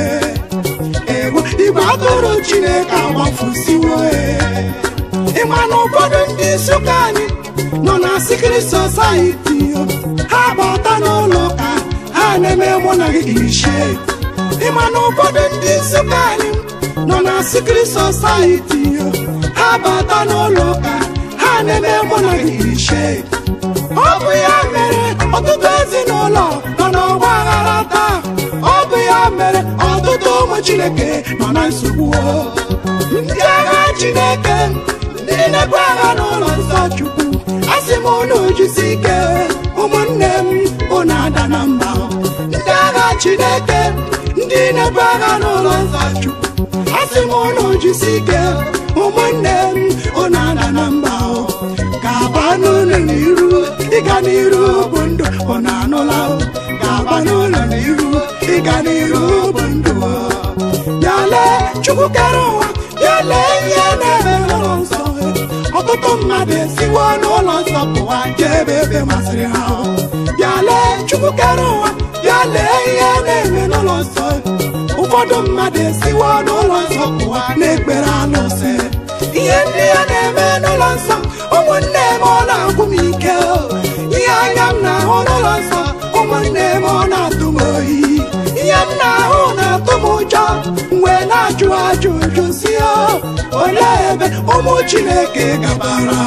ewo igwe atụrụ chineke agbafusiwo e. ịma na ụfọdụ ndị isi ụka anyị nọ na sikiri sosaiti ha bata n'ụlọ ụka ha na-eme mụ na gị ishe ịma na ụfọdụ ndị nsụka anyị nọ na sikiri sosaiti ha bata n'ụlọ ụka ha na-eme mụ na gị ishe ọ bụ ya mere ọtụtụ ezinụlọ nọ n'ọgba aghara taa ọ bụ ya mere ọtụtụ ụmụ chineke nọ na nsogbu ndị agha chineke ndị na-ebu agha n'ụlọ nsọ chukwu asị m unu jisi ike ụmụnne m unu ada na mba ndị agha chineke ndị na-ebu agha n'ụlọ nsọ chukwu asị m unu jisi ike ụmụnne m unu ada na mba ga-aba n'ụlọ n'iru ịga n'iru bụ ndụ unu anụla ga-aba n'ụlọ n'iru ịga n'iru bụ ndụ ya lee chukwu kere ụwa ya lee ihe na-eme n'ụlọ nsọ ọtụtụ mmadụ esiwo n'ụlọ nsọ pụwa jee ebe ebe masịrị ha ya lee chukwu kere ụwa ya lee ihe na-eme n'ụlọ nsọ ụfọdụ mmadụ esiwo n'ụlọ nsọ pụwa na-ekpere alụsị ihe ndị ya na-eme n'ụlọ nsọ ụmụnne m ọ na-agwụ m ike ihe anya m na-ahụ n'ụlọ nsọ ụmụnne m ọ na-atụ m oyi ihe m na-ahụ na-atụ m ụjọ mgbe na-ajụ ajụjụ si olee ebe ụmụ chineke gabara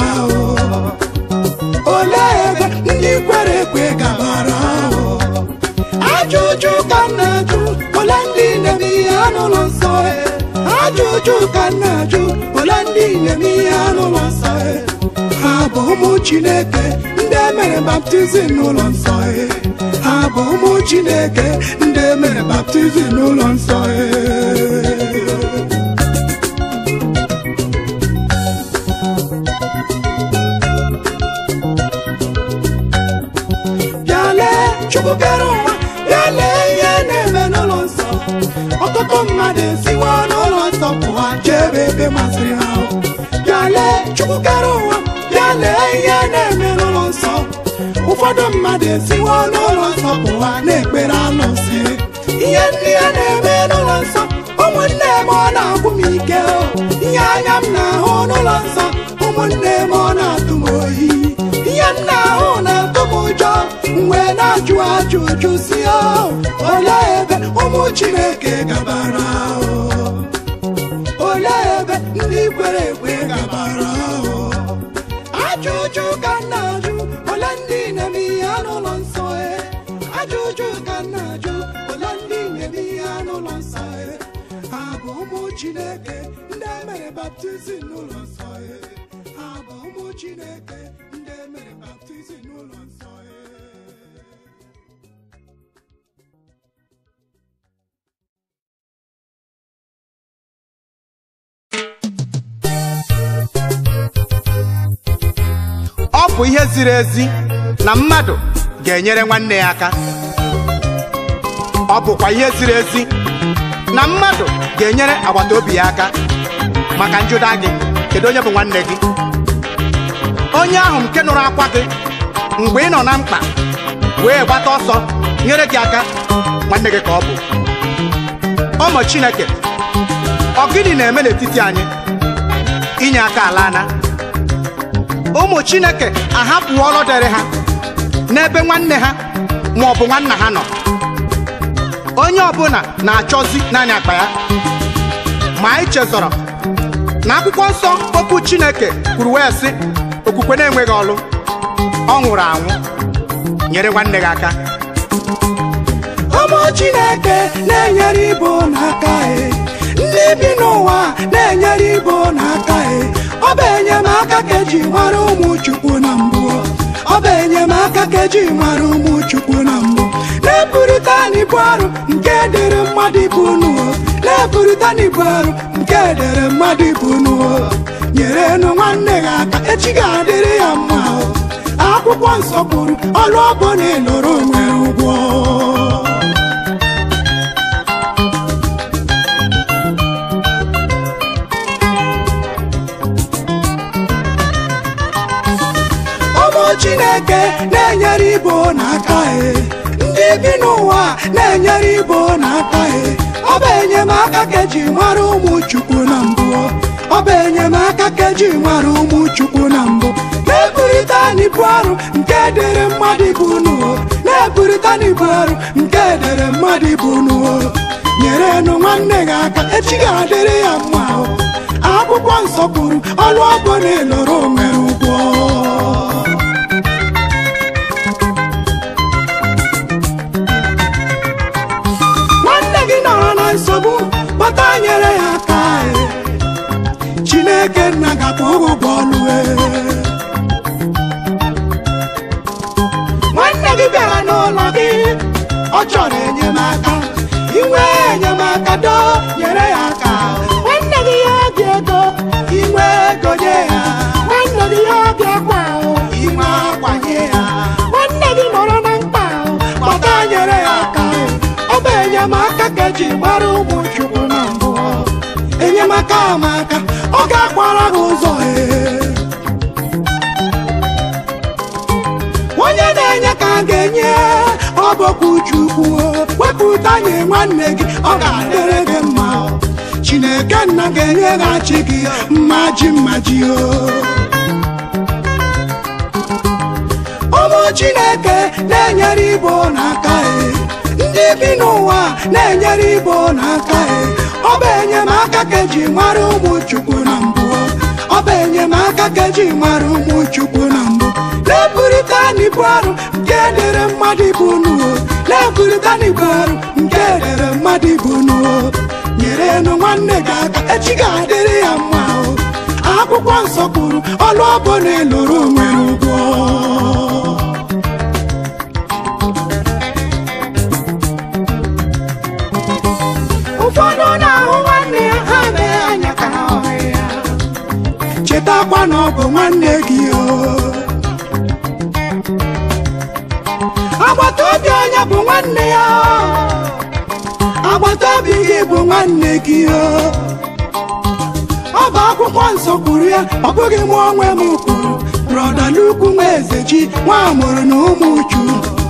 olee ebe ndị kwere ekwe gabara ajụjụ ka m na-ajụ ole ndị na-eme ihe n'ụlọ nsọ ajụjụ ka m na-ajụ ole ndị na-eme ihe n'ụlọ nsọ ha bụ ụmụ chineke ndị emere baptizim n'ụlọ nsọ ha bụ ụmụ chineke ndị emere baptizim n'ụlọ nsọ bịa lee chukwu kere ụwa bịa lee ihe na-eme n'ụlọ nsọ ọtụtụ mmadụ esiwo n'ụlọ nsọ pụwa jee ebe ebe masịrị ha bịa lee chukwu kere ụwa bịa lee ihe na-eme n'ụlọ nsọ ụfọdụ mmadụ esiwo n'ụlọ nsọ pụwa na-ekpere alụsị ihe ndị a na-eme n'ụlọ nsọ ụmụnne m ọ na-agwụ m ike ihe anya m na-ahụ n'ụlọ nsọ ụmụnne m ọ na-atụ m oyi ihe m na-ahụ na-atụ m ụjọ mgbe na-ajụ ajụjụ si olee ebe ụmụ chineke gabara olee ebe ndị kwere ekwe gabara ajụjụ ka m na-ajụ ole ndị na-eme ihe n'ụlọ nsọ ajụjụ ka m na-ajụ ole ndị na-eme ihe n'ụlọ nsọ ha bụ ụmụ chineke ndị emere baptizim n'ụlọ nsọ ha bụ ụmụ chineke ndị emere baptizim n'ụlọ nsọ ọ bụ ihe ziri ezi na mmadụ ga-enyere nwanne ya aka ọ bụkwa ihe ziri ezi na mmadụ ga-enyere agbata obi ya aka maka njụda gị kedu onye bụ nwanne gị onye ahụ nke nụrụ akwa gị mgbe ị nọ na mkpa wee gbata ọsọ nyere gị aka nwanne gị ka ọ bụ ụmụ Chineke ọ gịnị na-eme n'etiti anyị inye aka ala ana ụmụ chineke ahapụwo ọlụ dịrị ha n'ebe nwanne ha ma ọ bụ nwanna ha nọ onye ọbụla na-achọzi naanị akpa ya ma anyị chezọrọ na akwụkwọ nsọ okwu chineke kwuru wee sị okwukwe na-enweghị ọlụ ọ nwụrụ anwụ nyere nwanne gị aka ụmụ chineke na-enyere ibo n'aka e ndị bi n'ụwa na-enyere ibo n'aka e ọ bụ enyemaka ka eji mara ụmụ chukwu na mbụ ọ bụ enyemaka ka eji mara ụmụ chukwu na mbụ na-eburịta n'ibu arụ nke dịrị mmadụ ibu nuo na-eburịta n'ibu arụ nke dịrị mmadụ ibu nuo nyere nụ nwanne gị aka echi ga-adịrị ya mma o. akwụkwọ nsọ kwuru ọrụ ọbụla ịlụrụ nwere ụgwọ ụmụ chineke na-enyere ibo n'aka e ndị bi n'ụwa na-enyere ibo n'aka e ọ bụ enyemaka ka eji mara ụmụ chukwu na mbụ ọ bụ enyemaka ka eji mara ụmụ chukwu na mbụ na-eburịta n'ibu arụ nke dịrị mmadụ ibu unu na-eburịta n'ibu arụ nke dịrị mmadụ ibu unu nyere nụ nwanne gị aka echi ga-adịrị ya mma o. akwụkwọ nsọ kwuru ọlụ ọbụ na ịlụrụ nwere ụgwọ nwanne gị nọrọ na nsogbu kpọta nyere ya aka e. chineke nna gakwa ụgwọ ọlụ e. nwanne gị bịara n'ụlọ gị ọ chọrọ enyemaka inwe enyemaka do nyere ya aka nwanne gị ya dị ego inwe ego nye ya nwanne gị ya dị akwa inwe akwa nye ya nwanne gị nọrọ na mkpa kpọta nyere ya aka ọ bụ enyemaka ka eji gbara ụmụ chukwu na mbụ enyemaka amaka ọ ga-akwara gị ụzọ ee onye na-enye ka a ga-enye ọ bụkwa chukwu wepụta nye nwanne gị ọ ga-adịrị gị mma chineke nna ga-enyeghachi gị mmaji mmaji o ụmụ chineke na-enyere ibo n'aka e ndị bi n'ụwa na-enyere ibo n'aka e ọ bụ enyemaka ka eji mara ụmụ chukwu na mbụ ọ bụ enyemaka ka eji mara ụmụ chukwu na mbụ na-eburịta n'ibu arụ nke dịrị mmadụ ibu nuo na-eburịta n'ibu arụ nke dịrị mmadụ ibu nuo nyere nụ nwanne gị aka echi ga-adịrị ya mma o akwụkwọ nsọ kwuru ọlụ ọbụ na ịlụrụ nwere ụgwọ ụfọdụ na-ahụ nwanne ya ha mee anya ka ha hụ ya chetakwa na ọ bụ nwanne gị o agbata obi onye bụ nwanne ya agbata obi gị bụ nwanne gị o ọ bụ akwụkwọ nsọ kwuru ya ọ bụghị mụ onwe m kwuru brọda n'ukwu nwa eze ji nwa amụrụ na ụmụ uchu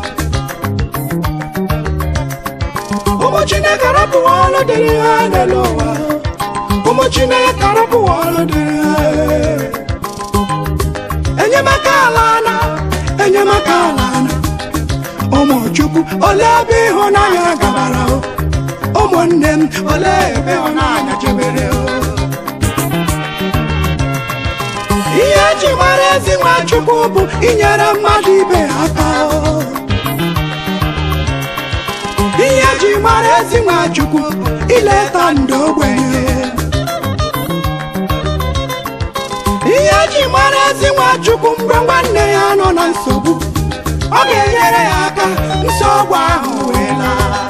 ụmụ chineke rapụwa ọrụ dịrị ha n'elu ụwa ụmụ chineke rapụwa ọrụ dịrị ha enyemaka ala na enyemaka ala na ụmụ chukwu olee ebe ịhụnanya gabara o ụmụnne m olee ebe ịhụnanya chebere o ihe eji mara ezi nwa chukwu bụ inyere mmadụ ibe ya aka o ihe eji mara ezi nwa chukwu ileta ndị ogbenye ihe eji mara ezi nwa chukwu mgbe nwanne ya nọ na nsogbu ọ ga-enyere ya aka nsogbu ahụ wee laa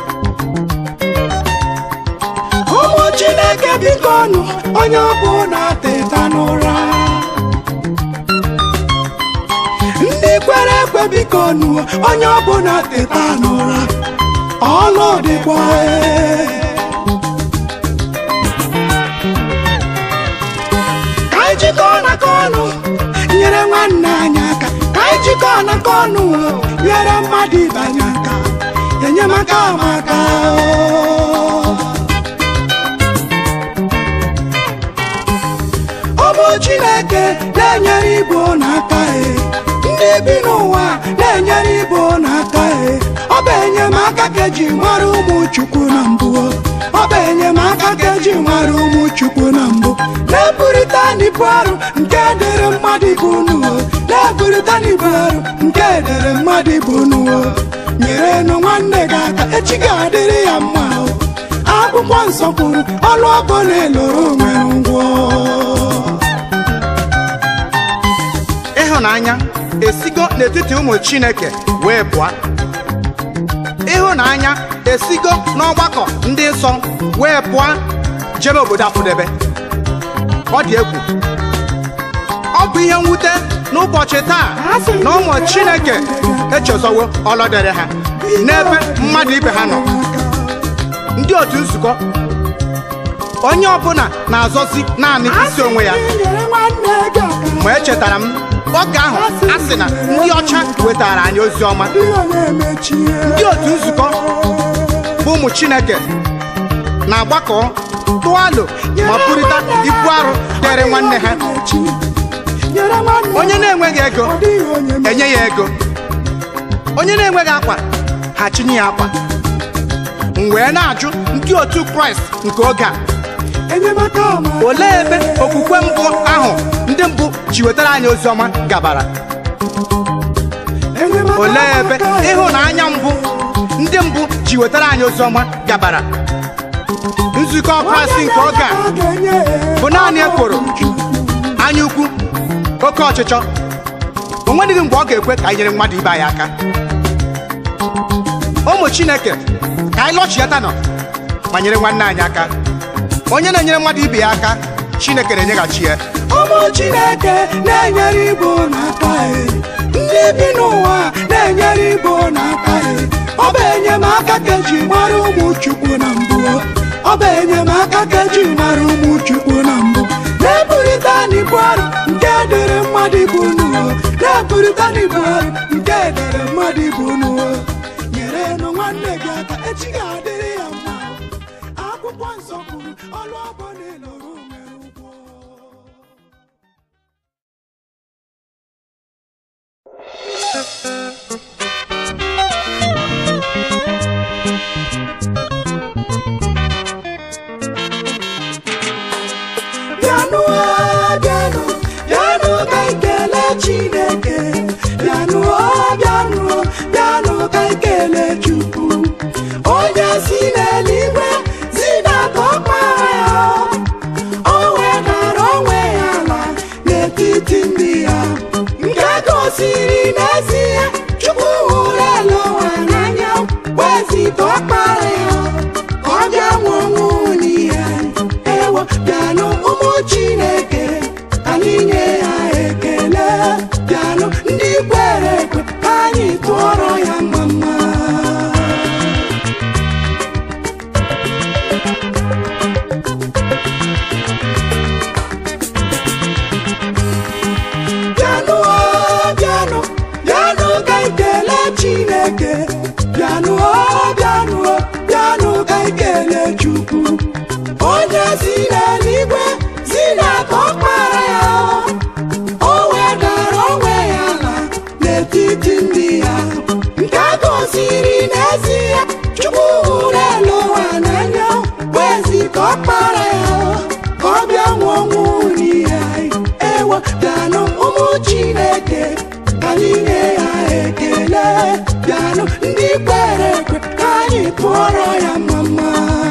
ụmụ chineke biko nụ onye ọbụla teta n'ụra ndị kwere ekwe biko nụ onye ọbụla teta n'ụra ọlụ dịkwa ee. ka anyị jikọọ n'aka ọnụ nyere nwanne anyị aka ka anyị jikọọ n'aka ọnụ nyere mmadụ ibe anyị aka enyemaka amaka o. ụmụ chineke na-enyere igbo n'aka e ndị bi n'ụwa na-enyere igbo n'aka e ọ bụ enyemaka ka eji mara ụmụ chukwu na mbụ ọ bụ enyemaka ka eji mara ụmụ chukwu na mbụ na-eburịta n'ibu arụ nke dịrị mmadụ ibu nuo na-eburịta n'ibu arụ nke dịrị mmadụ ibu nuo nyere nụ nwanne gị aka echi ga-adịrị ya mma o akwụkwọ nsọ kwuru ọlụ ọbụ na ịlụrụ nwere ngwọ ịhụnanya esigo n'etiti ụmụ chineke wee pụọ ịhụnanya esigo n'ọgbakọ ndị nsọ wee pụọ jebe obodo afụdebe ọ dị egwu ọ bụ ihe mwute n'ụbọchị taa na ụmụ chineke echezowo ọlọdere ha n'ebe mmadụ ibe ha nọ ndị otu nzukọ onye ọbụla na-azọzi naanị isi onwe ya ma echetara m oge ahụ a sị na ndị ọcha wetara anyị ozi ọma ndị otu nzukọ bụ ụmụ chineke na-agbakọ tụọ alo ma burịta ibu arụ dịrị nwanne ha nyere nwanne onye na-enweghị ego ọ dịghị onye ma enye ya ego onye na-enweghị akwa ha chinye ya akwa m wee na-ajụ ndị otu kraịst nke oge a enyemaka ọma olee ebe okwukwe mbụ ahụ ndị mbụ ji wetara anyị ozi ọma gabara enyemaka olee ebe ọma aka ịhụnanya mbụ ndị mbụ ji wetara anyị ozi ọma gabara nzukọ kraịst nke oge a ga-enye ya bụ naanị ekworo anya ukwu oke ọchịchọ o nweghị mgbe ọ ga-ekwe ka anyị nyere mmadụ ibe anyị aka ụmụ chineke ka anyị lọchiata nọ ma nyere nwanne anyị aka onye na-enyere mmadụ ibe ya aka chineke na-enyeghachi ya ụmụ chineke na-enyere igbo n'aka e ndị bi n'ụwa na-enyere igbo n'aka e ọ bụ enyemaka ka eji mara ụmụ chukwu na mbụ ọ bụ enyemaka ka eji mara ụmụ chukwu na mbụ na-eburịta n'ibu arụ nke dere mmadụ ibu n'ụwa na-eburịta n'ibu arụ nke dere mmadụ ibu n'ụwa nyere nụ nwanne gị aka echi ga-adịrị ya mma akwụkwọ nsọ kwuru ọlụ ọbụla ịlụrụ nwere ụgwọ bịanụ o, bịanụ bịanụ ka anyị kelee chineke bịanụ o, bịanụ o, bịanụ ka anyị kelee chukwu onye si n'eluigwe zidata ọkpara ya o wedara onwe ya ala n'etiti ndị ya nke gosiri n'ezie chukwu hụrụ ele ụwa n'anya wezita ọkpara ya ka ọ bịa nwụọ ọnwụ n'ihe ewo bịanụ ụmụ chineke ka anyị nye ya ekele bịanụ ndị kwere ekwe ka anyị tụọrọ ya mama bịanụ o, bịanụ bịanụ ka anyị kelee chineke bịanụ o, bịanụ o, bịanụ ka anyị kelee chukwu onye si n'eluigwe zidata ọkpara ya o wedara onwe ya ala n'etiti ndị ya nke gosiri n'ezie chukwu hụrụ elu ụwa n'anya wezita ọkpara ya ka ọ bịa nwụọ ọnwụ n'ihe anyị ewo bịanụ ụmụ chineke ka anyị nye ya ekele bịanụ ndị kwere ekwe ka anyị tụọrọ ya mama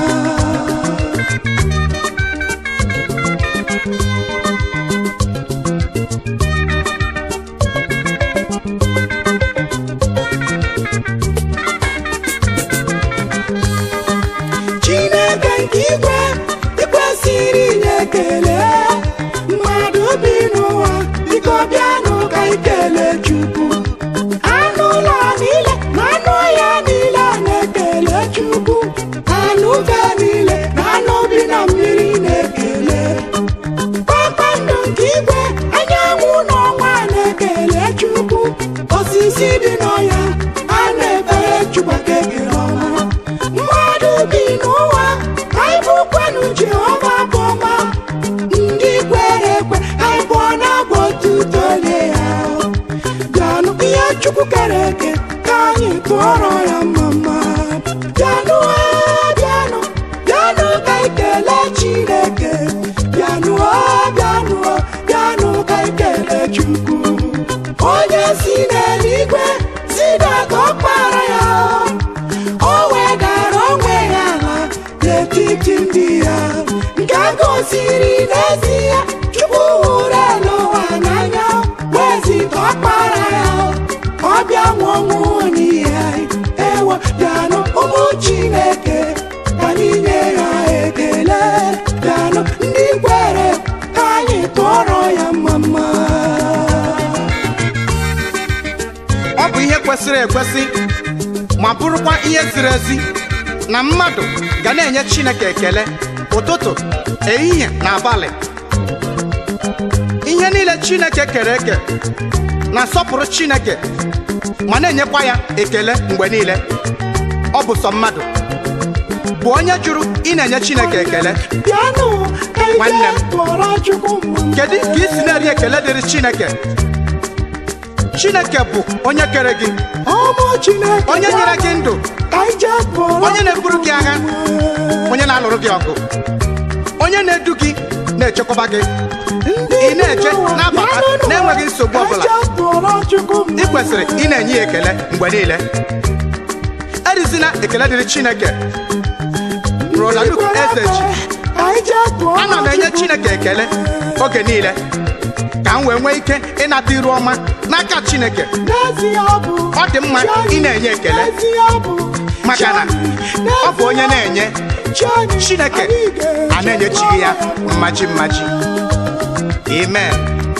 chineke nke igwe ikwesịrị inye ekele mmadụ bi n'ụwa biko bịanụ ka anyị kelee chukwu anụ ụlọ niile na anụ ọhịa niile na-ekele chukwu anụ ufe niile na anụ bi na mmiri na-ekele kpakpando nke igwe anyanwụ na ọnwa na-ekele chukwu osisi dị n'ọhịa a na-efere chukwu aka ekele ọma mmadụ bi n'ụwa anyị bụkwanụ jehova bụ ọma ndị kwere ekwe anyị bụọ na-abụ otuto nye ya bịanụ ihe chukwu kere eke ka anyị tụọrọ ya mama bịanụ o, bịanụ bịanụ ka anyị kelee chineke bịanụ o, bịanụ o, bịanụ ka anyị kelee chukwu onye si n'eluigwe zidata ọkpara ya o wedara onwe ya ala n'etiti ndị ya nke gosiri n'ezie chukwu hụrụ elu ụwa n'anya wezita ọkpara ya ka ọ bịa nwụọ ọnwụ n'ihe anyị ewo bịanụ ụmụ chineke ka anyị nye ya ekele bịanụ ndị kwere ka anyị tụọrọ ya mama ọ bụ ihe kwesịrị ekwesị ma bụrụkwa ihe ziri ezi na mmadụ ga na-enye chineke ekele ụtụtụ ehihie na abalị ihe niile chineke kere eke na-asọpụrụ chineke ma na-enyekwa ya ekele mgbe niile ọ bụ sọ mmadụ bụ onye jụrụ ị na-enye chineke ekele bịanụ ka Nwanne ije m. tụọrọ chukwu mma kedu ka ị si na-eri ekele dịrị chineke chineke bụ onye kere gị ọmụ chineke onye nyere gị ndụ ka ije tụọrọ onye na-eburu gị agha onye na-alụrụ gị ọgụ onye na-edu gị na-echekwaba gị ị na-eje na-abata na-enweghị nsogbu ọbụla ị kwesịrị ị na-enye ya ekele mgbe niile erizina ekele dịrị chineke rolaluk ezeji ana m enye chineke ekele oge niile ka m wee nwee ike ịnata iru ọma n'aka chineke ọ dị mma ị na-enye ekele maka na ọ bụ onye na-enye chineke a na-enyechighị ya mmaji mmaji amen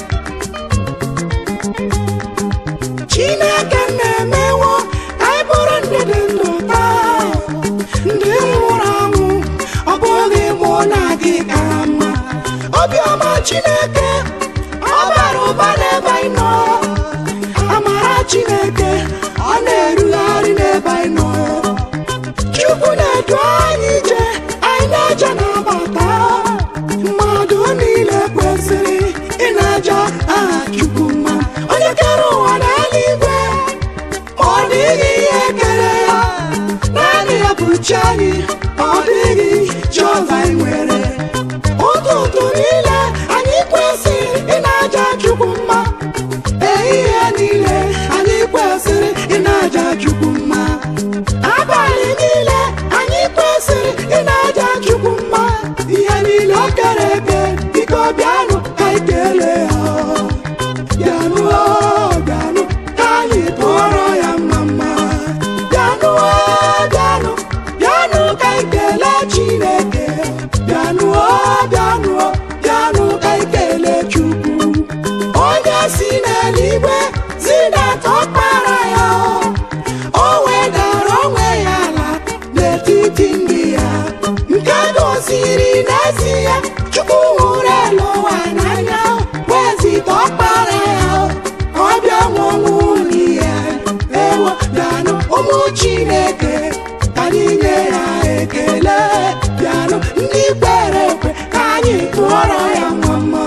chineke na-emewo ka anyị bụrụ ndị dị ndụ taa ndị nwụrụ anwụ ọ bụghị mụ na gị kara mma obiọma chineke ọ bara ụba n'ebe anyị nọ amara chineke ọ na-erugharị n'ebe anyị nọ chukwu na-edu anyị ije anyị na-eje na-abata mmadụ niile kwesịrị ị na-aja aha chukwu mma onye kere ụwa na eluigwe ma ọ dịghị ihe kere ya naanị ya bụ chi anyị ọ dịghị jehova anyị nwere ụtụtụ niile anyị kwesịrị ị na-aja chukwu mma ehihie niile anyị kwesịrị ị na-aja chukwu mma abalị niile anyị kwesịrị ị na-aja chukwu mma ihe niile o kere eke biko bịanụ ka anyị kelee ya bịanụ o, bịanụ ka anyị tụọrọ ya mma mma bịanụ o, bịanụ bịanụ ka anyị kelee chineke bịanụ o, bịanụ o, bịanụ ka anyị kelee chukwu onye si n'eluigwe zidata ọkpara ya o wedara onwe ya ala n'etiti ndị ya nke gosiri n'ezie chukwu hụrụ elu ụwa n'anya wezita ọkpara ya ka ọ bịa nwụnwụ n'ihe ewo bịanụ ụmụ chineke ka anyị nye ya ekele bịanụ ndị kwere ekwe ka anyị tụọrọ ya mama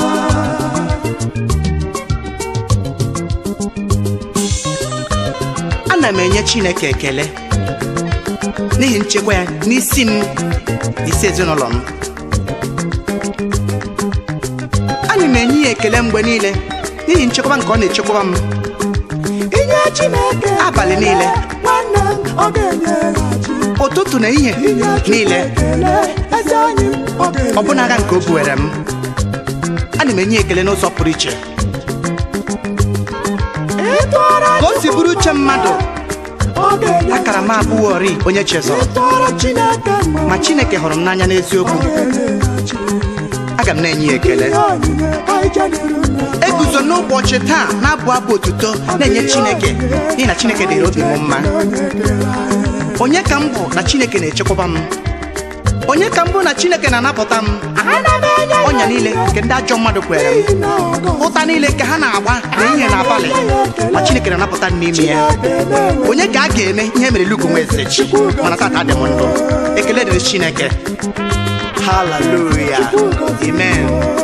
ana m enye chineke ekele n'ihi nchekwa ya n'isi m isi ezinụlọ m ana m enye ya ekele mgbe niile n'ihi nchekwaba nke ọ na-echekwaba m inye chineke Abalị niile. nwanne m ọ ga-enyeghachi ụtụtụ na ihe inye niile ekele eze anyị ọ ga-enye ọbụna agha nke o buwere m ana m enye ya ekele n'ụzọ pụrụ iche ịtụọrọ ka o si bụrụ uche mmadụ ọ ga-enye akara m abụghọri onye chezọrọ ịtụọrọ chineke mma ma chineke hụrụ m n'anya n'eziokwu ọ ga-enyeghachi aga m na-enye ya ekele ihe onyinye anyị jedere na eguzo n'ụbọchị taa na-abụ abụ otuto na-enye chineke n'ihi na chineke dịrị obi m mma onye ka m bụ na chineke na-echekwaba m onye ka m bụ na chineke na-anapụta m ana m enye ya ọnya niile nke ndị ajọ mmadụ kwere m n'ihi na ọ gọziri ụta niile nke ha na-agba na ihe n'abalị ma chineke na-anapụta m n'ime ya Chineke na-enwe onye ka a ga-eme ihe mere lugu nwa eze chi mana tata dị m ndụ ekele dịrị chineke haleluya amen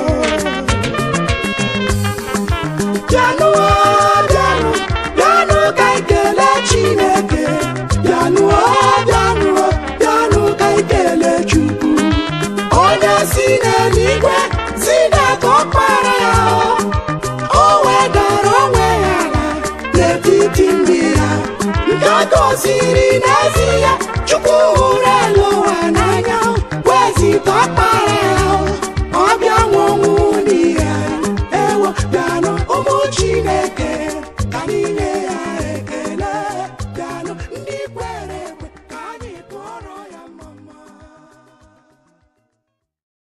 bịanụ o, bịanụ bịanụ ka anyị kelee chineke bịanụ o, bịanụ o, bịanụ ka anyị kelee chukwu onye si n'eluigwe zidata ọkpara ya o wedara onwe ya ala n'etiti ndị ya nke gosiri n'ezie chukwu hụrụ elu ụwa n'anya wezita ọkpara ya